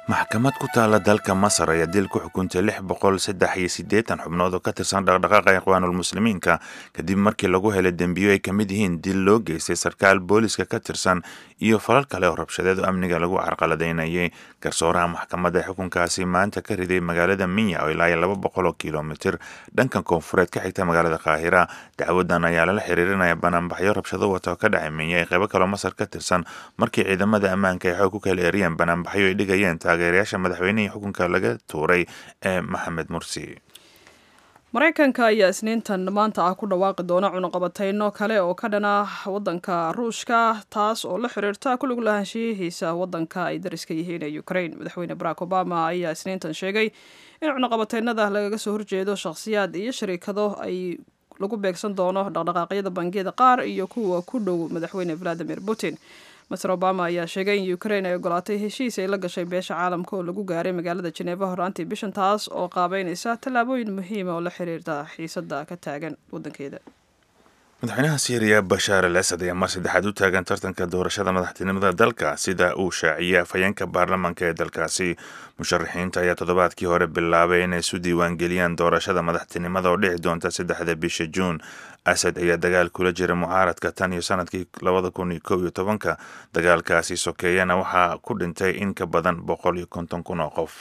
maxkamad ku taala dalka masar ayaa dil ku xukuntay lix boqol saddex iyo siddeetan xubnood oo ka tirsan dhaqdhaqaaqa ikhwaanulmuslimiinka kadib markii lagu helay dembiyo ay ka mid yihiin dil loo geystay sarkaal booliska ka tirsan iyo falal kale oo rabshadeed oo amniga lagu carqaladaynayay garsooraha maxkamadda ee xukunkaasi maanta ka riday magaalada minya oo ilaa iyo laba boqol oo kilomitir dhanka koonfureed ka xigta magaalada qaahira dacwadan ayaa lala xiriirinaya banaanbaxyo rabshado wata oo ka dhacay minya ee qaybo kaloo masar ka tirsan markii ciidamada ammaanka ay xoog ku kala eriyeen banaanbaxyo ay dhigayeen taageerayaasha madaxweynihii xukunka laga tuuray ee maxamed mursi maraykanka ayaa isniintan maanta ah ku dhawaaqi doona cunuqabateyno kale oo ka dhana wadanka ruushka taas oo la xiriirta kulug lahaanshiyihiisa wadanka ay dariska yihiin ee ukraine madaxweyne barack obama ayaa isniintan sheegay in cunuqabateynada lagaga soo horjeedo shakhsiyaad iyo shariikado ay lagu beegsan doono dhaqdhaqaaqyada bangiyada qaar iyo kuwa ku dhow madaxweyne valadimir putin master obama ayaa sheegay in ukraine ay ogolaatay heshiis ay la gashay beesha caalamka oo lagu gaaray magaalada jeneeva horaantii bishan taas oo qaabeynaysa tallaabooyin muhiima oo la xiriirta xiisada ka taagan wadankeeda madaxweynaha syriya bashaar al asad ayaa mar saddexaad u taagan tartanka doorashada madaxtinimada dalka sida uu shaaciyay afhayeenka baarlamaanka ee dalkaasi musharaxiinta ayaa toddobaadkii hore bilaabay inay isu diiwaangeliyaan doorashada madaxtinimada oo dhici doonta saddexda bisha juun asad ayaa dagaal kula jira mucaaradka tan iyo sanadkii labada kun iyo kow iyo tobanka dagaalkaasi sokeeyana waxaa ku dhintay in ka badan boqol iyo konton kun oo qof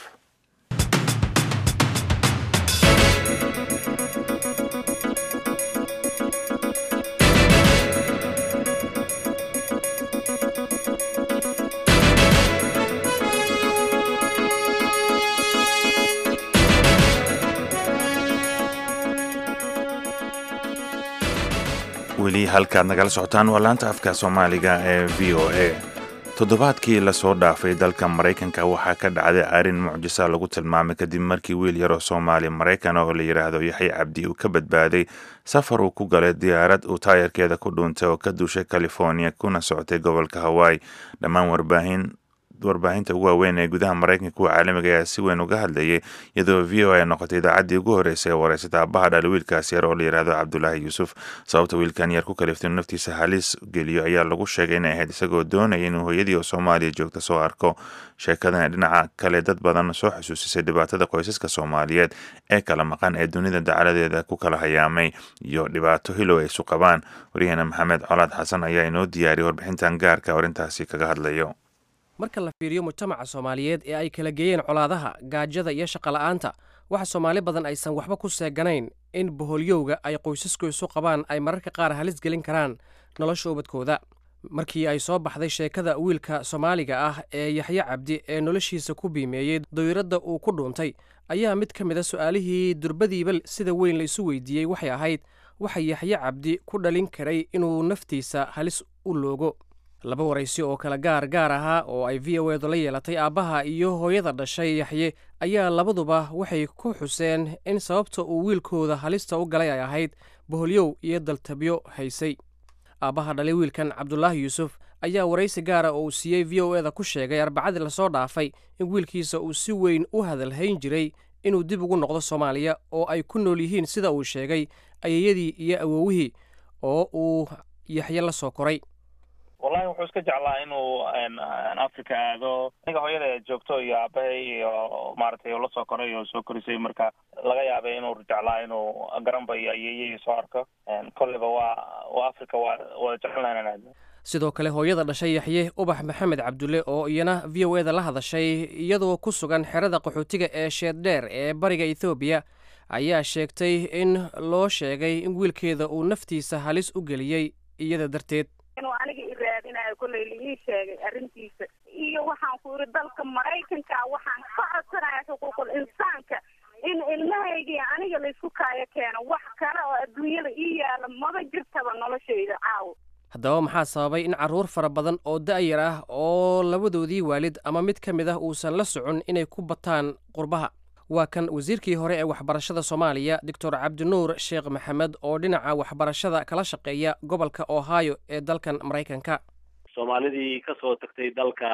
weli halkaad nagala socotaan waa laanta afka soomaaliga ee v o a toddobaadkii lasoo dhaafay dalka maraykanka waxaa ka dhacday arrin mucjisa lagu tilmaamay kadib markii wiil yaroo soomaali maraykan oo la yidhaahdo yaxya cabdi uu ka badbaaday safar uu ku galay diyaarad uu taayarkeeda ku dhuuntay oo ka duushay california kuna socotay gobolka hawaii dhammaan warbaahin warbaahinta ugu waaweyn ee gudaha maraykanka kuwa caalamiga ayaa si weyn uga hadlayay iyadoo v o a noqotay idaacaddii ugu horreysay ee wareysata aabbaha dhali wiilkaas yar oo la yidhaahdo cabdulaahi yuusuf sababta wiilkan yar ku kaliftay inuu naftiisa halis geliyo ayaa lagu sheegay inay ahayd isagoo doonaya inuu hooyadii oo soomaaliya joogta soo arko sheekadan dhinaca kale dad badan soo xusuusisay dhibaatada qoysaska soomaaliyeed ee kala maqan ee dunida dacaladeeda ku kala hayaamay iyo dhibaato hilow ay isu qabaan waryaheena maxamed colaad xasan ayaa inoo diyaariyay warbixintan gaarka arrintaasi kaga hadlayo marka la fiiriyo mujtamaca soomaaliyeed ee ay kala geeyeen colaadaha gaajada iyo shaqola'aanta waxa soomaali badan aysan waxba ku seeganayn in boholyowga ay qoysasku isu qabaan ay mararka qaar halis gelin karaan nolosha ubadkooda markii ay soo baxday sheekada wiilka soomaaliga ah ee yaxye cabdi ee noloshiisa ku biimeeyey dawiiradda uu ku dhuuntay ayaa mid ka mid a su'aalihii durbadiiba sida weyn la isu weydiiyey waxay ahayd waxa yaxye cabdi ku dhalin karay inuu naftiisa halis u loogo laba waraysi oo kala gaar gaar ahaa oo ay v o edu la yeelatay aabbaha iyo hooyada dhashay yaxye ayaa labaduba waxay ku xuseen in sababta uu wiilkooda halista u galay ay ahayd boholyow iyo daltabyo haysay aabbaha dhalay wiilkan cabdulaahi yuusuf ayaa waraysi gaara oo uu siiyey v o eda ku sheegay arbacadii lasoo dhaafay in wiilkiisa uu si weyn u hadalhayn jiray inuu dib ugu noqdo soomaaliya oo ay ku nool yihiin sida uu sheegay ayayadii iyo awowihii oo uu yaxye la soo koray wallahi wuxuu iska jeclaa inuu africa aado aniga hooyada joogto iyo aabahay iyo maaragtay la soo koray oo soo korisay marka laga yaabay inuu jeclaa inuu garanba iyo ayeeyahii soo arko kolleyba waa waa africa waa wada jecelnahay inaan aadno sidoo kale hooyada dhashay yaxye ubax maxamed cabdulle oo iyana v o eda la hadashay iyadoo ku sugan xerada qaxootiga ee sheeddheer ee bariga ethoobiya ayaa sheegtay in loo sheegay in wiilkeeda uu naftiisa halis u geliyey iyada darteed inuu aniga i raadinayo kollay liii sheegay arrintiisa iyo waxaan ku yidhi dalka maraykanka waxaan ka codsanaya xuquuqul insaanka in ilmahaygii aniga laysku kaayo keeno wax kale oo adduunyada ii yaala maba jirtaba noloshayda caawo haddaba maxaa sababay in carruur fara badan oo da'yar ah oo labadoodii waalid ama mid ka mid ah uusan la socon inay ku bataan qurbaha waa kan wasiirkii hore ee waxbarashada soomaaliya doctor cabdinuur sheekh maxamed oo dhinaca waxbarashada kala shaqeeya gobolka ohio ee dalkan maraykanka soomaalidii kasoo tagtay dalka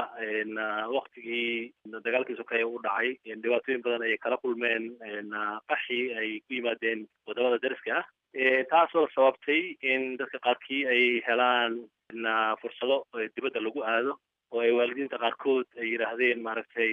waktigii dagaalkii sokeeye u dhacay dhibaatooyin badan ayay kala kulmeen qaxi ay ku yimaadeen wadamada dariska ah taasoo sababtay in dadka qaarkii ay helaan fursado dibadda lagu aado oo ay waalidiinta qaarkood ay yidhaahdeen maaragtay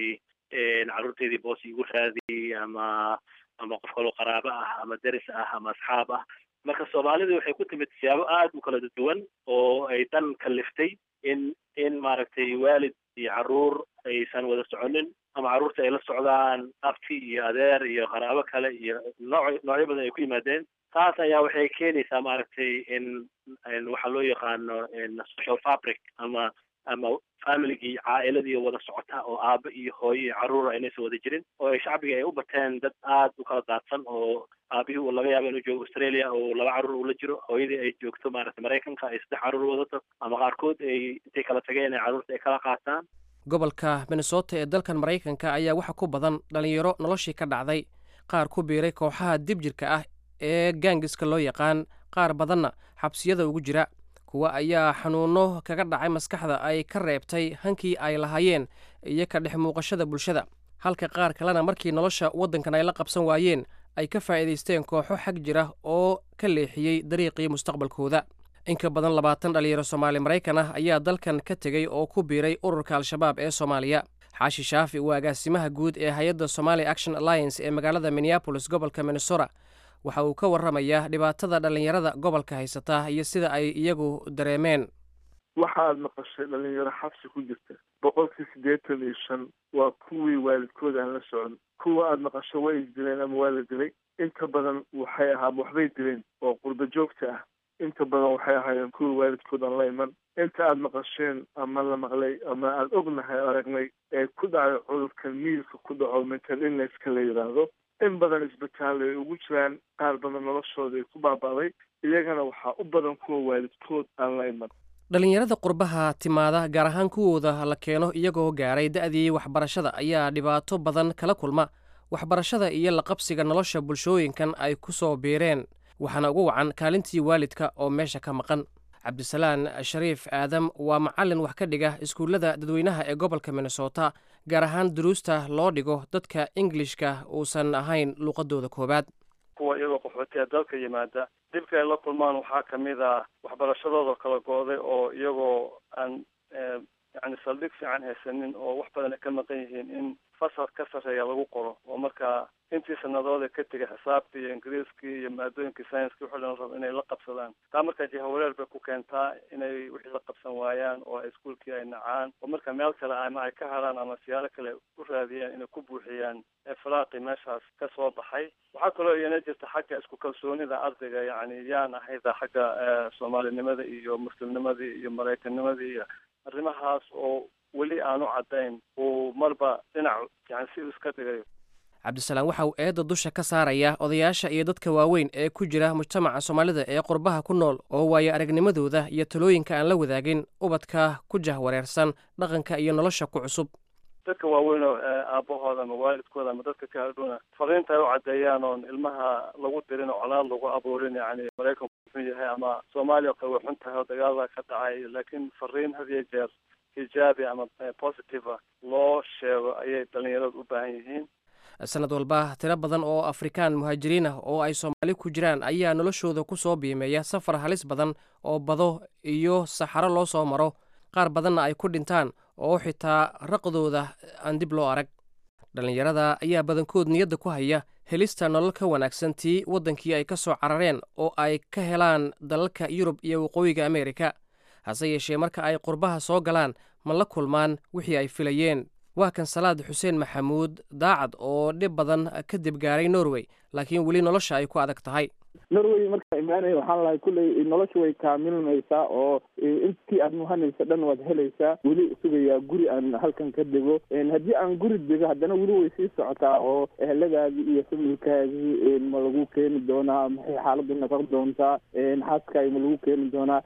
carruurteedii boos igu raadi ama ama qof kaloo qaraabo ah ama deris ah ama asxaab ah marka soomaalidu waxay ku timid siyaabo aada u kala duwan oo ay dan kaliftay in in maaragtay waalid iyo carruur aysan wada soconin ama carruurta ay la socdaan abti iyo adeer iyo qaraabo kale iyo nooc noocyo badan ay ku yimaadeen taas ayaa waxay keenaysaa maaragtay in waxaa loo yaqaano social fabric ama ama familigii caa'iladii wada socota oo aaba iyo hooyo iyo carruura aynaysan wada jirin oo ay shacbiga ay u bateen dad aada u kala daadsan oo aabihii uu laga yaabo inuu joogo australia oo laba carruur uu la jiro hooyadii ay joogto maaragtay maraykanka ay saddex carruur wadato ama qaarkood ay intay kala tageen ay carruurta ay kala qaataan gobolka minnesota ee dalkan maraykanka ayaa waxa ku badan dhalinyaro noloshii ka dhacday qaar ku biiray kooxaha dibjirka ah ee gaangiska loo yaqaan qaar badanna xabsiyada ugu jira kuwa ayaa xanuuno kaga dhacay maskaxda ay ka reebtay hankii ay lahaayeen iyo ka dhex muuqashada bulshada halka qaar kalena markii nolosha waddankan ay la qabsan waayeen ay ka faa'iidaysteen kooxo xag jira oo ka leexiyey dariiqii mustaqbalkooda in ka badan labaatan dhalinyaro soomaali maraykan ah ayaa dalkan ka tegey oo ku biiray ururka al-shabaab ee soomaaliya xaashi shaafi waa agaasimaha guud ee hay-adda somali action alliance ee magaalada minneabolis gobolka minnesota waxa uu ka warramayaa dhibaatada dhallinyarada gobolka haysata iyo sida ay iyagu dareemeen waxaad maqashay dhalinyaro xabsi ku jirta boqolkii siddeetan iyo shan waa kuwii waalidkooda aan la socon kuwa aada maqasho way isdileen ama waa la dilay inta badan waxay ahaa waxbay dileen oo qurba joogta ah inta badan waxay ahaayeen kuwii waalidkood aan la iman inta aada maqasheen ama la maqlay ama aada ognahay aragnay ee ku dhacay cudurkan miilka ku dhaco mental illnesska la yidhaahdo in badan isbitaal ay ugu jiraan qaar badan noloshooda ay ku baaba'day iyagana waxaa u badan kuwa waalidkood aan la iman dhallinyarada qurbaha timaada gaar ahaan kuwooda la keeno iyagoo gaaray da'dii waxbarashada ayaa dhibaato badan kala kulma waxbarashada iyo la qabsiga nolosha bulshooyinkan ay ku soo biireen waxaana ugu wacan kaalintii waalidka oo meesha ka maqan cabdisalaan shariif aadam waa macallin wax ka dhiga iskuullada dadweynaha ee gobolka minnesota gaar ahaan duruusta loo dhigo dadka ingilishka uusan ahayn luuqadooda koowaad kuwa iyagoo qaxootiya dalka yimaada dhibka ay la kulmaan waxaa kamid ah waxbarashadooda kala go-day oo iyagoo aan yani saldhig fiican haysanin oo wax badan ay ka maqan yihiin in fasal ka sarreeya lagu qoro oo markaa intii sanadooda ka tegay xisaabkii iyo ingiriiskii iyo maadooyinkii scienskii wuxuu dhan rabo inay la qabsadaan taa markaa jahawareer bay ku keentaa inay wixii la qabsan waayaan oo iskuolkii ay nacaan oo marka meel kale ama ay ka haraan ama siyaalo kale u raadiyaan inay ku buuxiyaan firaaqi meeshaas ka soo baxay waxaa kaloo iyana jirta xagga isku kalsoonida ardayga yani yaan ahayda xagga soomaalinimada iyo muslimnimadii iyo maraykannimadii iyo arrimahaas oo weli aanu caddayn uu marba dhinac yani si iska dhigayo cabdisalaam waxa uu eedda dusha ka saaraya odayaasha iyo dadka waaweyn ee ku jira mujtamaca soomaalida ee qurbaha ku nool oo waayo aragnimadooda iyo talooyinka aan la wadaagin ubadka ku jahwareersan dhaqanka iyo nolosha ku cusub dadka waaweyn oo aabahooda ama waalidkooda ama dadka ka hadhowna fariinta ay u caddeeyaan oon ilmaha lagu dirin oo colaad lagu abuurin yani maraykanku xun yahay ama soomaaliya kale way xun tahay oo dagaalada ka dhacay laakiin fariin had iyo jeer hijaabi ama positive loo sheego ayay dhalinyaradu u baahan yihiin sanad walba tiro badan oo afrikaan muhaajiriin ah oo ay soomaali ku jiraan ayaa noloshooda ku soo biimeeya safar halis badan oo bado iyo saxaro loo soo maro qaar badanna ay ku dhintaan oo xitaa raqdooda aan dib loo arag dhallinyarada ayaa badankood niyadda ku haya helista nolol ka wanaagsan tii waddankii ay ka soo carareen oo ay ka helaan dalalka yurub iyo waqooyiga ameerika hase yeeshee marka ay qurbaha soo galaan ma la kulmaan wixii ay filayeen waa kan salaad xuseen maxamuud daacad oo dhib badan kadib gaaray norway laakiin weli nolosha ay ku adag tahay norway markaa imaanaya waxaan lahay kulley nolosha way kaamilmaysaa oo intii aad muhanaysa dhan waad helaysaa weli sugayaa guri aan halkan ka dego haddii aan guri dego haddana weli way sii socotaa oo eheladaadii iyo familkaagii ma lagu keeni doonaa maxay xaaladdu noqon doontaa xaaskaagi ma lagu keeni doonaa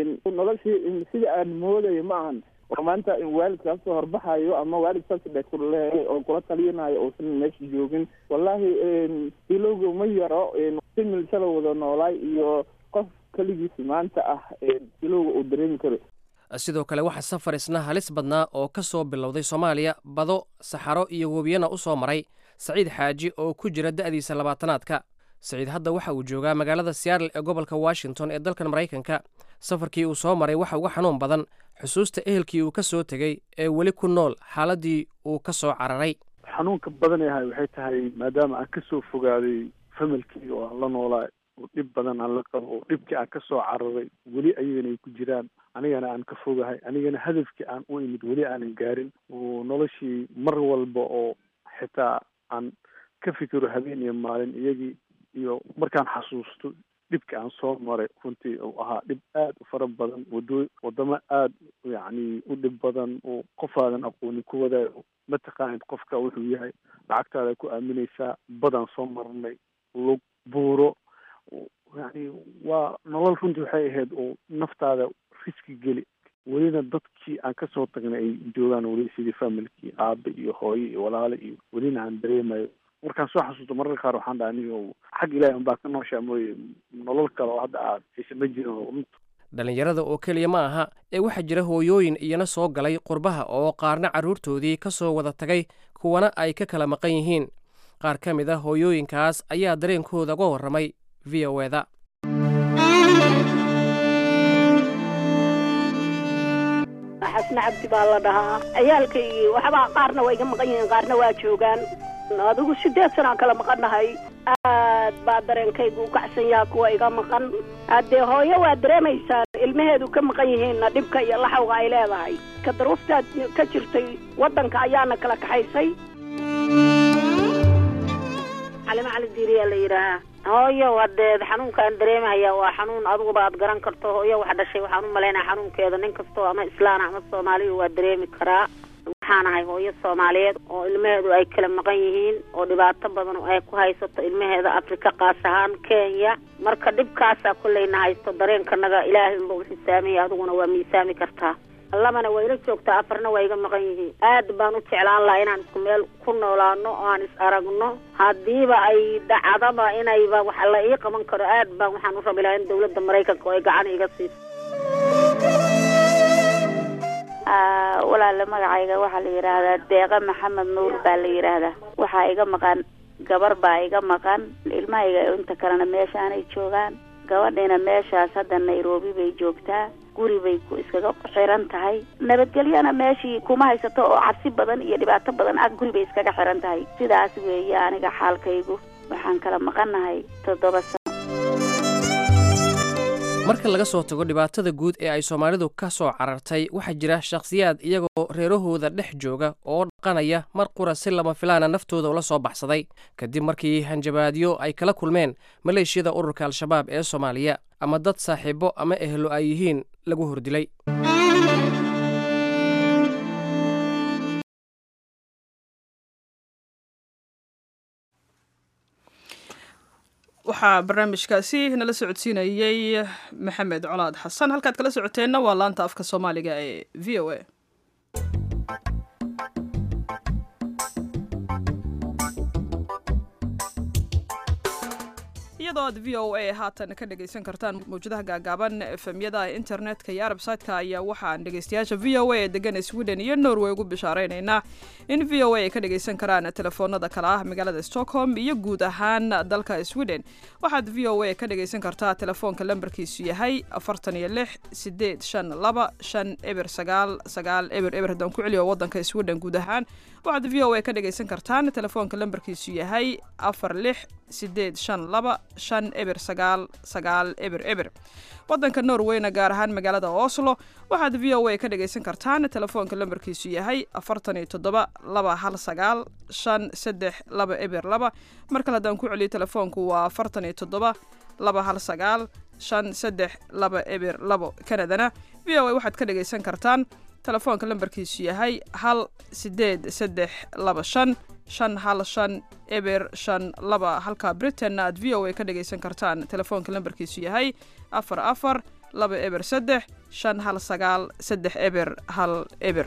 noloshii sida aan moodayo ma ahan oo maanta waalidka kasoo horbaxayo ama waalid saasdhe kuleehay oo kula taliyanayo uusan meesha joogin wallahi silowga ma yaro simil shala wada noolaay iyo qof keligiis maanta ah silowga uu dareemi karo sidoo kale waxaa safar isna halis badnaa oo ka soo bilowday soomaaliya bado saxaro iyo webiyana u soo maray saciid xaaji oo ku jira da'diisa labaatanaadka saciid hadda waxa uu joogaa magaalada seattle ee gobolka washington ee dalkan maraykanka safarkii uu soo maray waxa uga xanuun badan xusuusta ehelkii uu ka soo tegey ee weli ku nool xaaladdii uu ka soo cararay xanuunka badan yahay waxay tahay maadaama aan kasoo fogaaday familkeyga oo aan la noolaa oo dhib badan aan la qabo oo dhibkii aan kasoo cararay weli ayagana ay ku jiraan anigana aan ka fogahay anigana hadafkii aan u imid weli aanan gaarin oo noloshii mar walba oo xitaa aan ka fikiro habeen iyo maalin iyagii iyo markaan xasuusto dhibka aan soo maray runtii uu ahaa dhib aad u fara badan wado wadamo aada yacni u dhib badan oo qofaadan aqooni ku wadaayo mataqaanid qofka wuxuu yahay lacagtaada ku aaminaysaa badaan soo marnay lug buuro yacni waa nolol runtii waxay ahayd oo naftaada riski geli welina dadkii aan kasoo tagnay ay joogaan weli sidii familkii aabe iyo hooye iyo walaale iyo welina aan dareemayo markaan soo xasuusto mararka qaar waxaan dhaha anigo xag ilaahi unbaa ka nooshaa mooye nolol kale oo hadda aad haysa ma jirin dhallinyarada oo keliya ma aha ee waxaa jira hooyooyin iyana soo galay qurbaha oo qaarna carruurtoodii ka soo wada tagay kuwana ay ka kala maqan yihiin qaar ka mid a hooyooyinkaas ayaa dareenkooda uga warramay v o eda xasne cabdi baa la dhahaa ciyaalkaygii waxbaa qaarna waa iga maqan yihiin qaarna waa joogaan adigu sideed sanaan kala maqannahay aad baa dareenkaygu u kacsan yaha kuwa iga maqan haddee hooyo waa dareemaysaan ilmaheedu ka maqan yihiinna dhibka iyo laxawga ay leedahay ka daruuftaad ka jirtay waddanka ayaana kala kaxaysay calimo cali diiriyaa la yidhaahaa hooyo hadeed xanuunkaan dareemaya waa xanuun adiguba aad garan karto hooyo wax dhashay waxaan u malaynaya xanuunkeeda nin kastoo ama islaana ama soomaaliya waa dareemi karaa waxaan ahay hooyo soomaaliyeed oo ilmaheedu ay kala maqan yihiin oo dhibaato badan oo ay ku haysato ilmaheeda afrika qaas ahaan kenya marka dhibkaasaa kolleyna haysto dareenkanaga ilaahay unba u xisaamiyay adiguna waa miisaami kartaa labana waa ila joogtaa afarna waa iga maqan yihiin aad baan u jeclaan lahaa inaan isku meel ku noolaano oo aan is aragno haddiiba ay dhacdaba inayba wax la ii qaban karo aad baan waxaan u rabi lahaa in dawladda maraykanka oo ay gacan iga siiso walaale magacayga waxaa la yidhaahdaa deeqa maxamed nuur baa la yidhaahdaa waxaa iga maqan gabar baa iga maqan ilmahayga inta kalena meeshaanay joogaan gabadhiina meeshaas hadda nairobi bay joogtaa guri bay ku iskaga xiran tahay nabadgelyana meeshii kuma haysato oo cabsi badan iyo dhibaato badan ag guri bay iskaga xiran tahay sidaas weeye aniga xaalkaygu waxaan kala maqannahay toddoba sano marka laga soo tago dhibaatada guud ee ay soomaalidu ka soo carartay waxaa jira shakhsiyaad iyagoo reerahooda dhex jooga oo dhaqanaya mar qura si lama filaana naftooda ula soo baxsaday kadib markii hanjabaadyo ay kala kulmeen maleeshiyada ururka al-shabaab ee soomaaliya ama dad saaxiibo ama ehlo ay yihiin lagu hordilay waxaa barnaamijkaasi nala socodsiinayey maxamed colaad xasan halkaad kala socoteenna waa laanta afka soomaaliga ee v o a iyadoo aad v o a haatan ka dhegaysan kartaan mawjadaha gaagaaban efemyada internetka iyo arbsaytka ayaa waxaan dhegaystayaasha v o a ee degan sweden iyo norway ugu bishaareynayna in v o a ay ka dhagaysan karaan telefoonada kale ah magaalada stockholm iyo guud ahaan dalka sweden waxaad v o a ka dhagaysan kartaa telefoonka lambarkiisu yahay afartan iyo lix sideed shan laba shan eber sagaal sagaal eber eber haddaan ku celiyo wadanka sweden guud ahaan waxaad v o a ka dhagaysan kartaan telefoonka lambarkiisu yahay afar lix sideed shan laba shan eber sagaal sagaal eber eber wadanka norweyna gaar ahaan magaalada oslo waxaad v o a ka dhagaysan kartaan telefoonka lambarkiisu yahay afartan iyo toddoba laba hal sagaal shan saddex laba eber laba mar kale haddaan ku celiyo telefoonku waa afartan iyo toddoba laba hal sagaal shan saddex laba eber labo kanadana v o a waxaad ka dhagaysan kartaan telefoonka lambarkiisu yahay hal sideed saddex laba shan shan hal shan eber shan laba halka britainna aad v o a ka dhagaysan kartaan telefoonka lambarkiisu yahay afar afar laba eber saddex shan hal sagaal saddex eber hal eber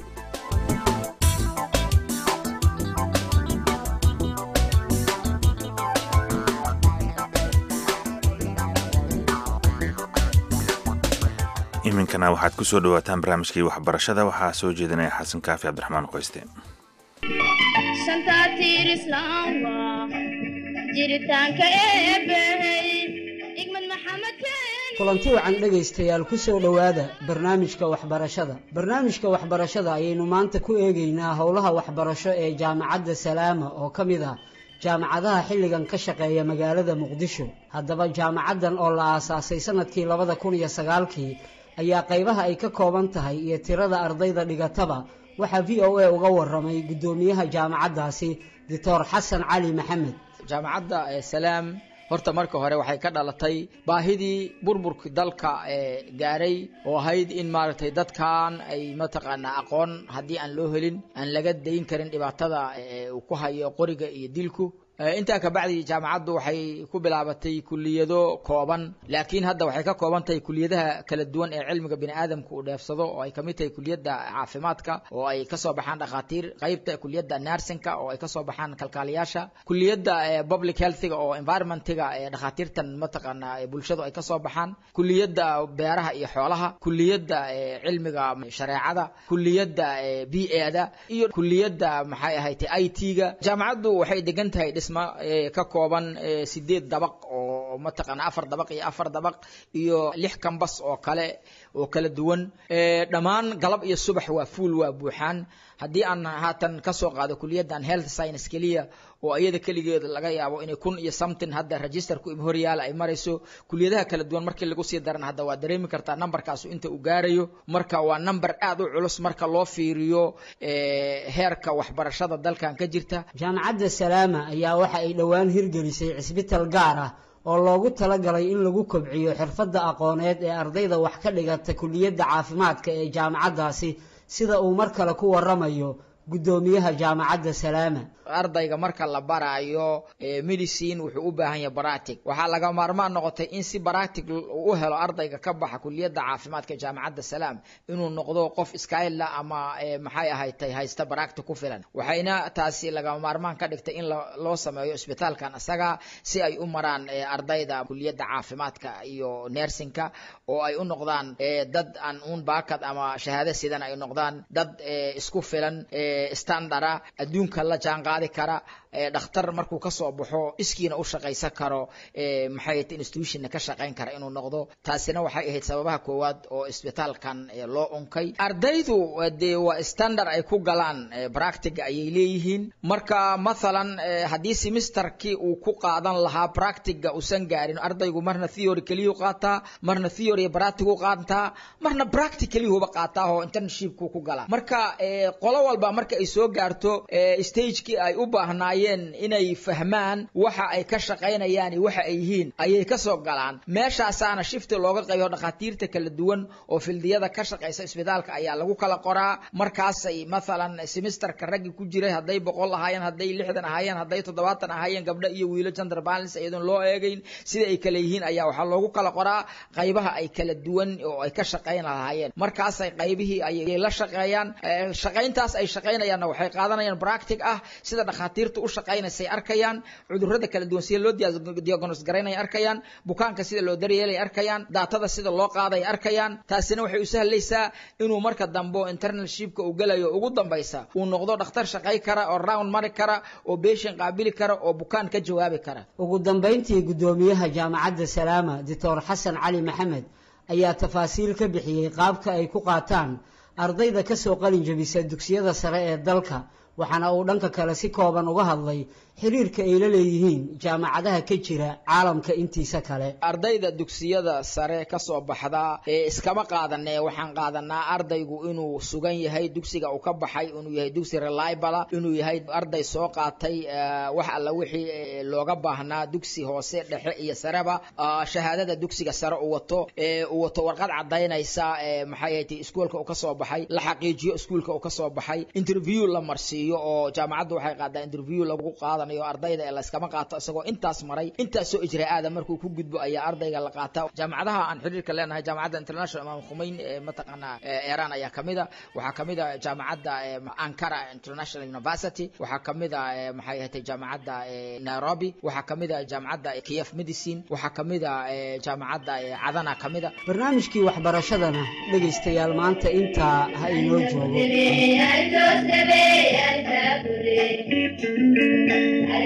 iminkana waxaad ku soo dhawaataan barnaamijkii waxbarashada waxaa soo jeedinaya xasan kaafi cabdiraxmaan qoyste shantaatiir islaamba jiritaanka eebbahey igmad maxamed keeni kulanti wacan dhegaystayaal ku soo dhowaada barnaamijka waxbarashada barnaamijka waxbarashada ayaynu maanta ku eegaynaa howlaha waxbarasho ee jaamacadda salaama oo ka mid ah jaamacadaha xilligan ka shaqeeya magaalada muqdisho haddaba jaamacaddan oo la aasaasay sanadkii labada kun iyo sagaalkii ayaa qaybaha ay ka kooban tahay iyo tirada ardayda dhigataba waxaa v o a uga waramay guddoomiyaha jaamacaddaasi doctor xasan cali maxamed jaamacadda salaam horta marka hore waxay ka dhalatay baahidii burburkii dalka ee gaaray oo ahayd in maaragtay dadkan ay mataqaanaa aqoon haddii aan loo helin aan laga dayn karin dhibaatada uu ku hayo qoriga iyo dilku intaa kabacdi jaamacaddu waxay ku bilaabatay kuliyado kooban laakiin hadda waxay ka kooban tahay kuliyadaha kala duwan ee cilmiga bini aadamka uu dheefsado oo ay kamid tahay kuliyadda caafimaadka oo ay kasoo baxaan dhakhaatiir qaybta kuliyadda narsinka oo ay kasoo baxaan kalkaaliyaasha kuliyadda public healthiga oo environmentiga ee dhakhaatiirtan mataqaana bulshadu ay kasoo baxaan kuliyadda beeraha iyo xoolaha kuliyadda cilmiga shareecada kuliyadda b eda iyo kuliyadda maxay ahayd i t-ga jaamacaddu waxay degan tahay ka kooban sideed dabaq oo mataqaana afar dabaq iyo afar dabaq iyo lix kambas oo kale oo kala duwan dhammaan galab iyo subax waa fuul waa buuxaan haddii aan haatan kasoo qaado kuliyaddan health science keliya oo iyada keligeeda laga yaabo inay kun iyo something hadda registerku im horyaala ay marayso kuliyadaha kala duwan markii lagu sii daran hadda waa dareemi kartaa numberkaasu inta uu gaarayo marka waa number aad u culus marka loo fiiriyo heerka waxbarashada dalkan ka jirta jaamacadda salaama ayaa waxa ay dhowaan hirgelisay cisbital gaar ah oo loogu talagalay in lagu kobciyo xirfadda aqooneed ee ardayda wax ka dhigata kuliyadda caafimaadka ee jaamacaddaasi sida uu mar kale ku waramayo guddoomiyaha jaamacadda salaama ardayga marka la baraayo medicine wuxuu u baahan yahay baratic waxaa laga maarmaan noqotay in si baratic u helo ardayga ka baxa kuliyadda caafimaadka jaamacadda salaam inuu noqdo qof iskaila ama maxay ahaydtay haysta baractic ku filan waxayna taasi lagama maarmaan ka dhigtay in loo sameeyo isbitaalkan isaga si ay u maraan ardayda kuliyadda caafimaadka iyo nersinka oo ay u noqdaan dad aan uun baakad ama shahaado sidan ay noqdaan dad isku filan standara adduunka la jaanqaadi kara dhakhtar markuu kasoo baxo iskiina u shaqaysan karo maxay institutionna ka shaqayn kara inuu noqdo taasina waxay ahayd sababaha koowaad oo isbitaalkan loo unkay ardaydu dee waa standard ay ku galaan practiga ayay leeyihiin marka mathalan haddii semesterkii uu ku qaadan lahaa practiga uusan gaarin ardaygu marna theory keliyuu qaataa marna theory practigu qaataa marna practic keliyuhuba qaataa oo internshipku ku galaa marka qolo walba marka ay soo gaarto stagekii ay u baahnaayeen inay fahmaan waxa ay ka shaqaynayaan iyo waxa ay yihiin ayay kasoo galaan meeshaasaana shifti looga qaybo dhakhaatiirta kala duwan oo fildiyada ka shaqaysa isbitaalka ayaa lagu kala qoraa markaasay mathalan semesterka raggi ku jiray hadday boqol ahaayeen hadday lixdan ahaayeen hadday toddobaatan ahaayeen gabdho iyo wiilo gender balance iyadoon loo eegayn sida ay kala yihiin ayaa waxaa loogu kala qoraa qaybaha ay kala duwan oo ay ka shaqayn lahaayeen markaasay qaybihii ayay la shaqeeyaan shaqayntaas ay shaqaynayaanna waxay qaadanayaan practic ah sida dhakhaatiirta u shaqaynaysay arkayaan cudurrada kala duwan sida loo diagnos garaynaya arkayaan bukaanka sida loo daryeelay arkayaan daatada sida loo qaaday arkayaan taasina waxay u sahlaysaa inuu marka dambe internalshipka uu gelayo ugu dambaysa uu noqdo dhakhtar shaqay kara oo round mari kara oo beeshan qaabili kara oo bukaan ka jawaabi kara ugu dambayntii guddoomiyaha jaamacadda salaama doctor xasan cali maxamed ayaa tafaasiil ka bixiyey qaabka ay ku qaataan ardayda kasoo qalin jabisa dugsiyada sare ee dalka waxaana uu dhanka kale si kooban uga hadlay xiriirka ay la leeyihiin jaamacadaha ka jira caalamka intiisa kale ardayda dugsiyada sare kasoo baxda ee iskama qaadanee waxaan qaadanaa ardaygu inuu sugan yahay dugsiga uu ka baxay inuu yahay dugsi reliable inuu yahay arday soo qaatay wax alla wixii looga baahnaa dugsi hoose dhexe iyo sareba shahaadada dugsiga sare uu wato uu wato warqad cadaynaysa maxay ahayd iskuolka uu kasoo baxay la xaqiijiyo iskuolka uu kasoo baxay interview la marsiiyo oo jaamacaddu waxay qaadaa interview lagu qaada ardayda ee layskama qaato isagoo intaas maray intaasoo ijraa-aada markuu ku gudbo ayaa ardayga la qaata jaamacadaha aan xiriirka leenahay jaamacadda international imaam khumeyn ee mataqaanaa iran ayaa kamid a waxaa kamid a jaamacadda ankara international university waxaa kamid a maxay ahatay jaamacadda nairobi waxaa kamid a jaamacadda kiev medicine waxaa kamid a jaamacadda cadana kamid a barnaamijkii waxbarashadana dhegaystayaal maanta intaa ha inoo joogo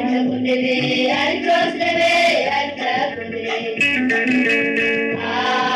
Al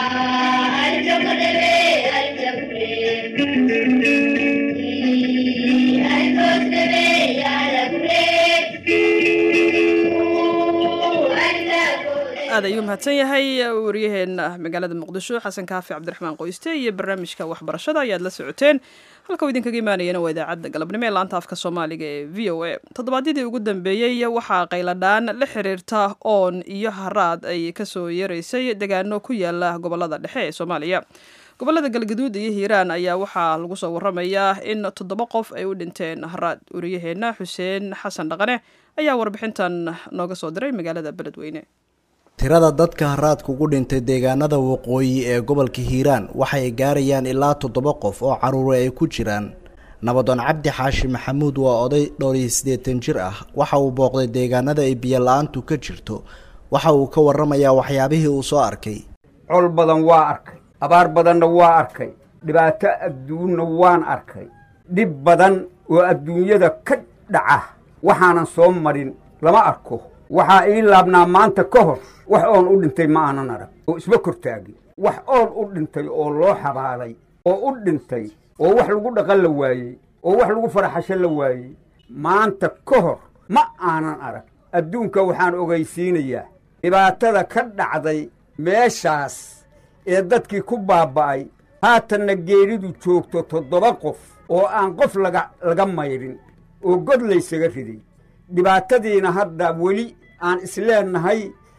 aad ayuu mahadsan yahay waryaheena magaalada muqdisho xasan kaafi cabdiraxmaan qoyste iyo barnaamijka waxbarashada ayaad la socoteen halka uu idinkaga imaanayana waa idaacadda galabnimo ee laanta afka soomaaliga ee v o a toddobaadyadii ugu dambeeyey waxaa qayladhaan la xiriirta oon iyo haraad ay kasoo yeeraysay degaano ku yaala gobolada dhexe ee soomaaliya gobolada galgaduud iyo hiiraan ayaa waxaa lagu soo waramayaa in toddoba qof ay u dhinteen haraad waryaheena xuseen xasan dhaqane ayaa warbixintan nooga soo diray magaalada beledweyne tirada dadka haraadka ugu dhintay deegaanada waqooyi ee gobolka hiiraan waxay gaarayaan ilaa toddoba qof oo caruure ay ku jiraan nabadoon cabdi xaashi maxamuud waa oday dhowr iyo siddeetan jir ah waxa uu booqday deegaanada ay biyo la-aantu ka jirto waxa uu ka waramayaa waxyaabihii uu soo arkay col badan waa arkay abaar badanna waa arkay dhibaato adduunna waan arkay dhib badan oo adduunyada ka dhaca waxaanan soo marin lama arko waxaa ii laabnaa maanta ka hor wax oon u dhintay ma aanan arag oo isma kortaagin wax oon u dhintay oo loo xabaalay oo u dhintay oo wax lagu dhaqan la waayey oo wax lagu faraxasho la waayey maanta ka hor ma aanan arag adduunka waxaan ogaysiinayaa dhibaatada ka dhacday meeshaas ee dadkii ku baaba'ay haatanna geeridu joogto toddoba qof oo aan qof laga laga maydhin oo god laysaga riday dhibaatadiina hadda weli aan isleennahay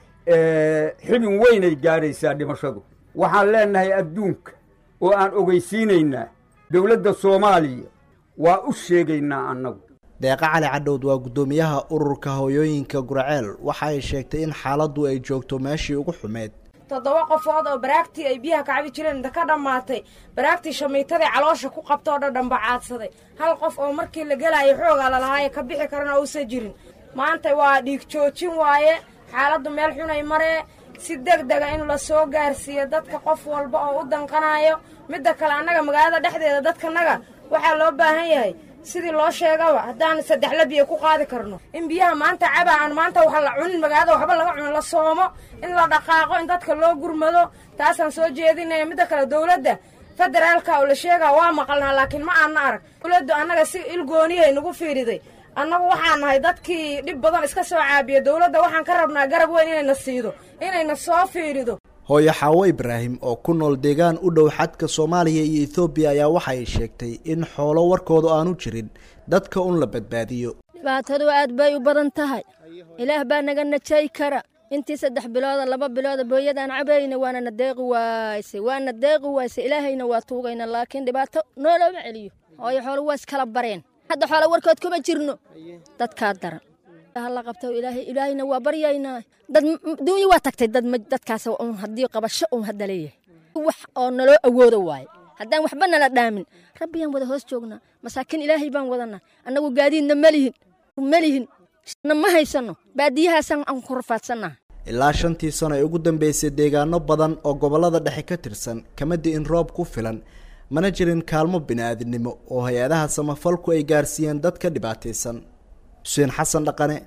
xibin weynay gaadhaysaa dhimashadu waxaan leennahay adduunka oo aan ogaysiinaynaa dowladda soomaaliya waa u sheegaynaa annagu deeqa cali cadhowd waa guddoomiyaha ururka hooyooyinka guraceel waxa ay sheegtay in xaaladdu ay joogto meeshii ugu xumeyd toddoba qofood oo baraagtii ay biyaha kacabi jireen inta ka dhammaatay baraagtii shamiitadii caloosha ku qabta oo dhadhan bacaadsaday hal qof oo markii la gelaayo xoogaa lalahaaye ka bixi karana uusan jirin maanta waa dhiig joojin waaye xaaladdu meel xunay maree si deg dega in la soo gaarsiiyo dadka qof walba oo u danqanayo midda kale annaga magaalada dhexdeeda dadkanaga waxaa loo baahan yahay sidii loo sheegaba haddaan saddex la biyo ku qaadi karno in biyaha maanta caba aan maanta wax la cunin magaalada waxba laga cunin la soomo in la dhaqaaqo in dadka loo gurmado taasaan soo jeedinaya midda kale dowladda federaalka oo la sheegaa waa maqalnaa laakiin ma aanna arag dowladdu annaga si ilgooniyahay nagu fiiriday annagu waxaan nahay dadkii dhib badan iska soo caabiya dowladda waxaan ka rabnaa garab weyn inayna siido inayna soo fiirido hooyo xaawo ibraahim oo ku nool deegaan u dhow xadka soomaaliya iyo ethoobiya ayaa waxa ay sheegtay in xoolo warkooda aanu jirin dadka un la badbaadiyo dhibaatadu aad bay u badan tahay ilaah baa naga najay kara intii saddex bilooda laba bilooda booyadaan cabayna waana na deeqi waayse waana deeqi waayse ilaahayna waa tuugayna laakiin dhibaato noolooma celiyo hooyo xoolo waa iskala bareen hadda xoolo warkood kuma jirno dadkaa daran hala qabto ilaahay ilaahayna waa baryaynaa dad duunya waa tagtay dad dadkaas un haddii qabasho un hadda leeyahay wax oo naloo awoodo waaye haddaan waxba nala dhaamin rabbiyaan wada hoos joognaa masaakiin ilaahay baan wadanaa annagu gaadiidna malihin malihin na ma haysano baadiyahaasaan aan ku rafaadsannaha ilaa shantii sano ee ugu dambeysay deegaano badan oo gobollada dhexe ka tirsan kama di'in roob ku filan mana jirin kaalmo bini-aadinimo oo hay-adaha samafalku ay gaarsiiyeen dadka dhibaataysan xuseen xasan dhaqane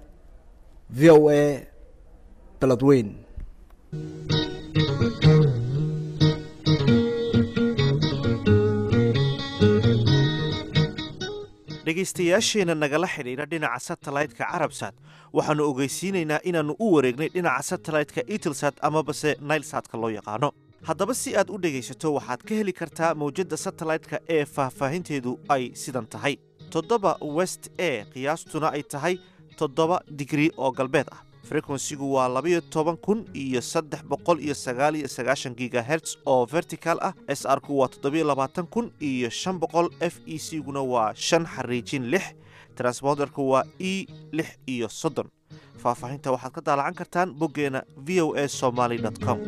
v o a beledweyn dhegaystayaasheenna nagala xidhiidha dhinaca satellite-ka carabsat waxaannu ogeysiinaynaa inaannu u wareegnay dhinaca satellite-ka itelsat amabase nailsatka loo yaqaano haddaba si aad u dhegaysato waxaad ka heli kartaa mawjadda satellite-ka ee faahfaahinteedu ay sidan tahay toddoba west e qiyaastuna ay tahay toddoba digrii oo galbeed ah frekwensigu waa labayo toban kun iyo saddex boqol iyo sagaal iyo sagaashan gigaherts oo vertical ah s r ku waa toddobiyo labaatan kun iyo shan boqol f e c guna waa shan xariijin lix transponderku waa e lix iyo soddon faahfaahinta waxaad ka daalacan kartaan boggeena v o a somaly com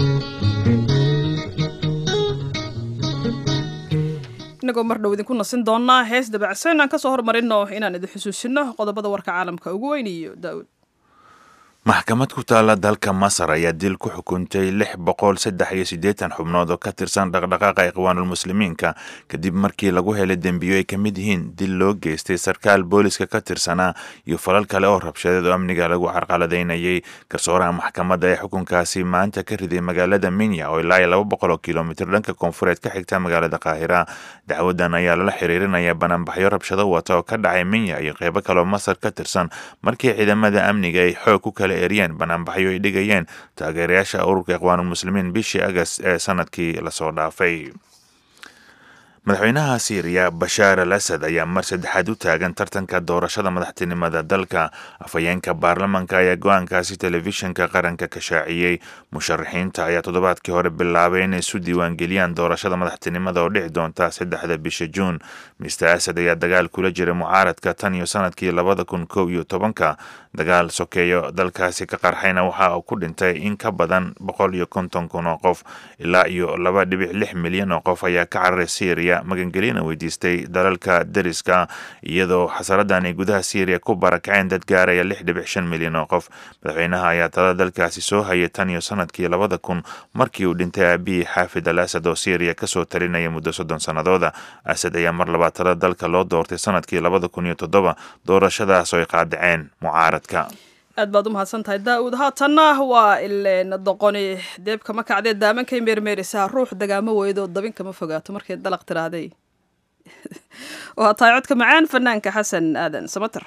inagoo mar dhow idinku nasin doonaa hees dabacsan aan kasoo hormarino inaan idin xusuusino qodobada warka caalamka ugu weyn iyo daawud maxkamad ku taala dalka masar ayaa dil ku xukuntay lix boqol saddex iyo siddeetan xubnood oo ka tirsan dhaqdhaqaaqa ikhwaanulmuslimiinka kadib markii lagu helay dembiyo ay ka mid yihiin dil loo geystay sarkaal booliska ka tirsanaa iyo falal kale oo rabshadeed oo amniga lagu carqaladaynayay garsooraha maxkamadda ee xukunkaasi maanta ka riday magaalada minya oo ilaa iyo laba boqol oo kilomitir dhanka koonfureed ka xigta magaalada qaahira dacwadan ayaa lala xiriirinaya banaanbaxyo rabshado wata oo ka dhacay minya iyo qeybo kaleoo masar ka tirsan markii ciidamada amniga ay xoog ku kala eriyeen banaanbaxyo ay dhigayeen taageerayaasha ururka ikhwaanulmuslimiin bishii agas ee sanadkii lasoo dhaafay madaxweynaha siiriya bashaar al asad ayaa mar saddexaad u taagan tartanka doorashada madaxtinimada dalka afhayeenka baarlamanka ayaa go-aankaasi telefishinka qaranka ka shaaciyey musharaxiinta ayaa toddobaadkii hore bilaabay inay isu diiwaangeliyaan doorashada madaxtinimada oo dhici doonta saddexda bisha juun mister asad ayaa dagaal kula jira mucaaradka tan iyo sanadkii labada kun kow iyo tobanka dagaal sokeeyo dalkaasi ka qarxayna waxa uu ku dhintay in ka badan boqol iyo konton kun oo qof ilaa iyo laba dhibic lix milyan oo qof ayaa ka cararay syriya magangelina weydiistay dalalka deriska iyadoo xasaradan ay gudaha syriya ku barakaceen dad gaaraya lix dhibic shan milyan oo qof madaxweynaha ayaa talada dalkaasi soo hayay tan iyo sanadkii labada kun markii uu dhintay aabihii xaafid al asad oo syriya kasoo talinaya muddo soddon sannadooda asad ayaa mar labaad talada dalka loo doortay sanadkii labada kun iyo toddoba doorashadaas oo ay qaadaceen mucaaradka aad baad u mahadsan tahay daa-uud haatanna waa ileen doqoni deebka ma kacdee daamankay meermeerisaa ruux dagaamo weydoo dabin kama fogaato markay dalaq tiraaday waa tahay codka macaan fanaanka xasan aadan samater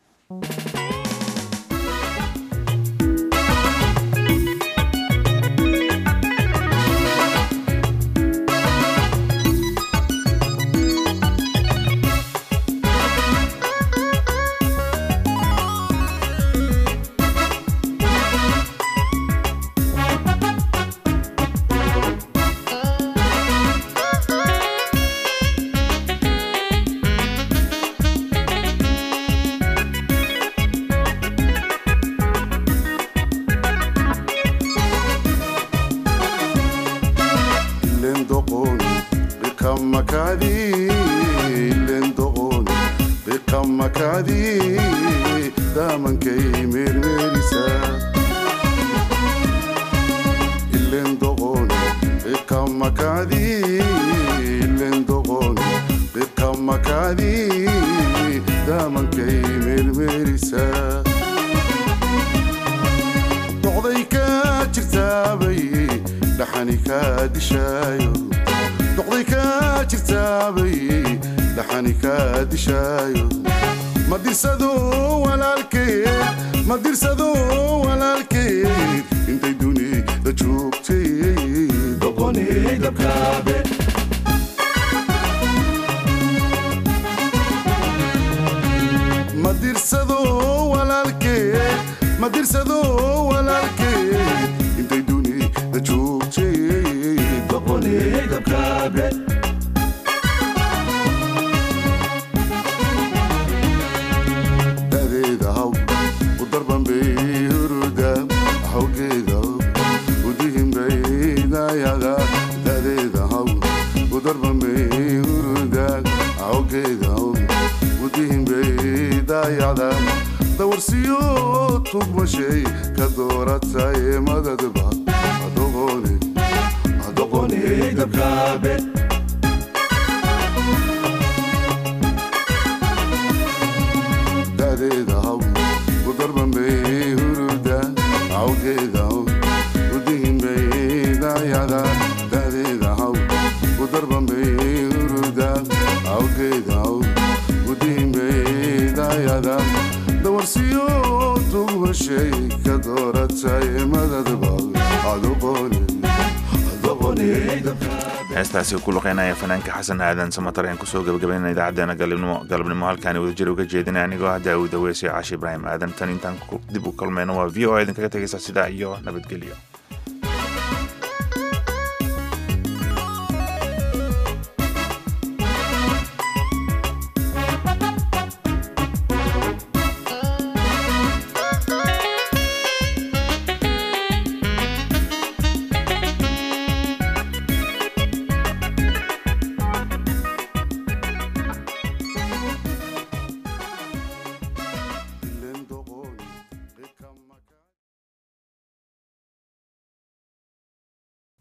heestaasi ku luqeynaya fanaanka xasan aadan samatar ayaan kusoo gabagabaynana idaacadeena galabnimo halkaani wadajir uga jeedinay anigoo ah daawud aweysio caashi ibraahim aadan tan intaan dib u kulmayno waa v o a idinkaga tegaysa sidaa iyo nabadgelyo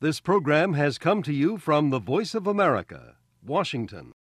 This program has come to you from the Voice of America, Washington.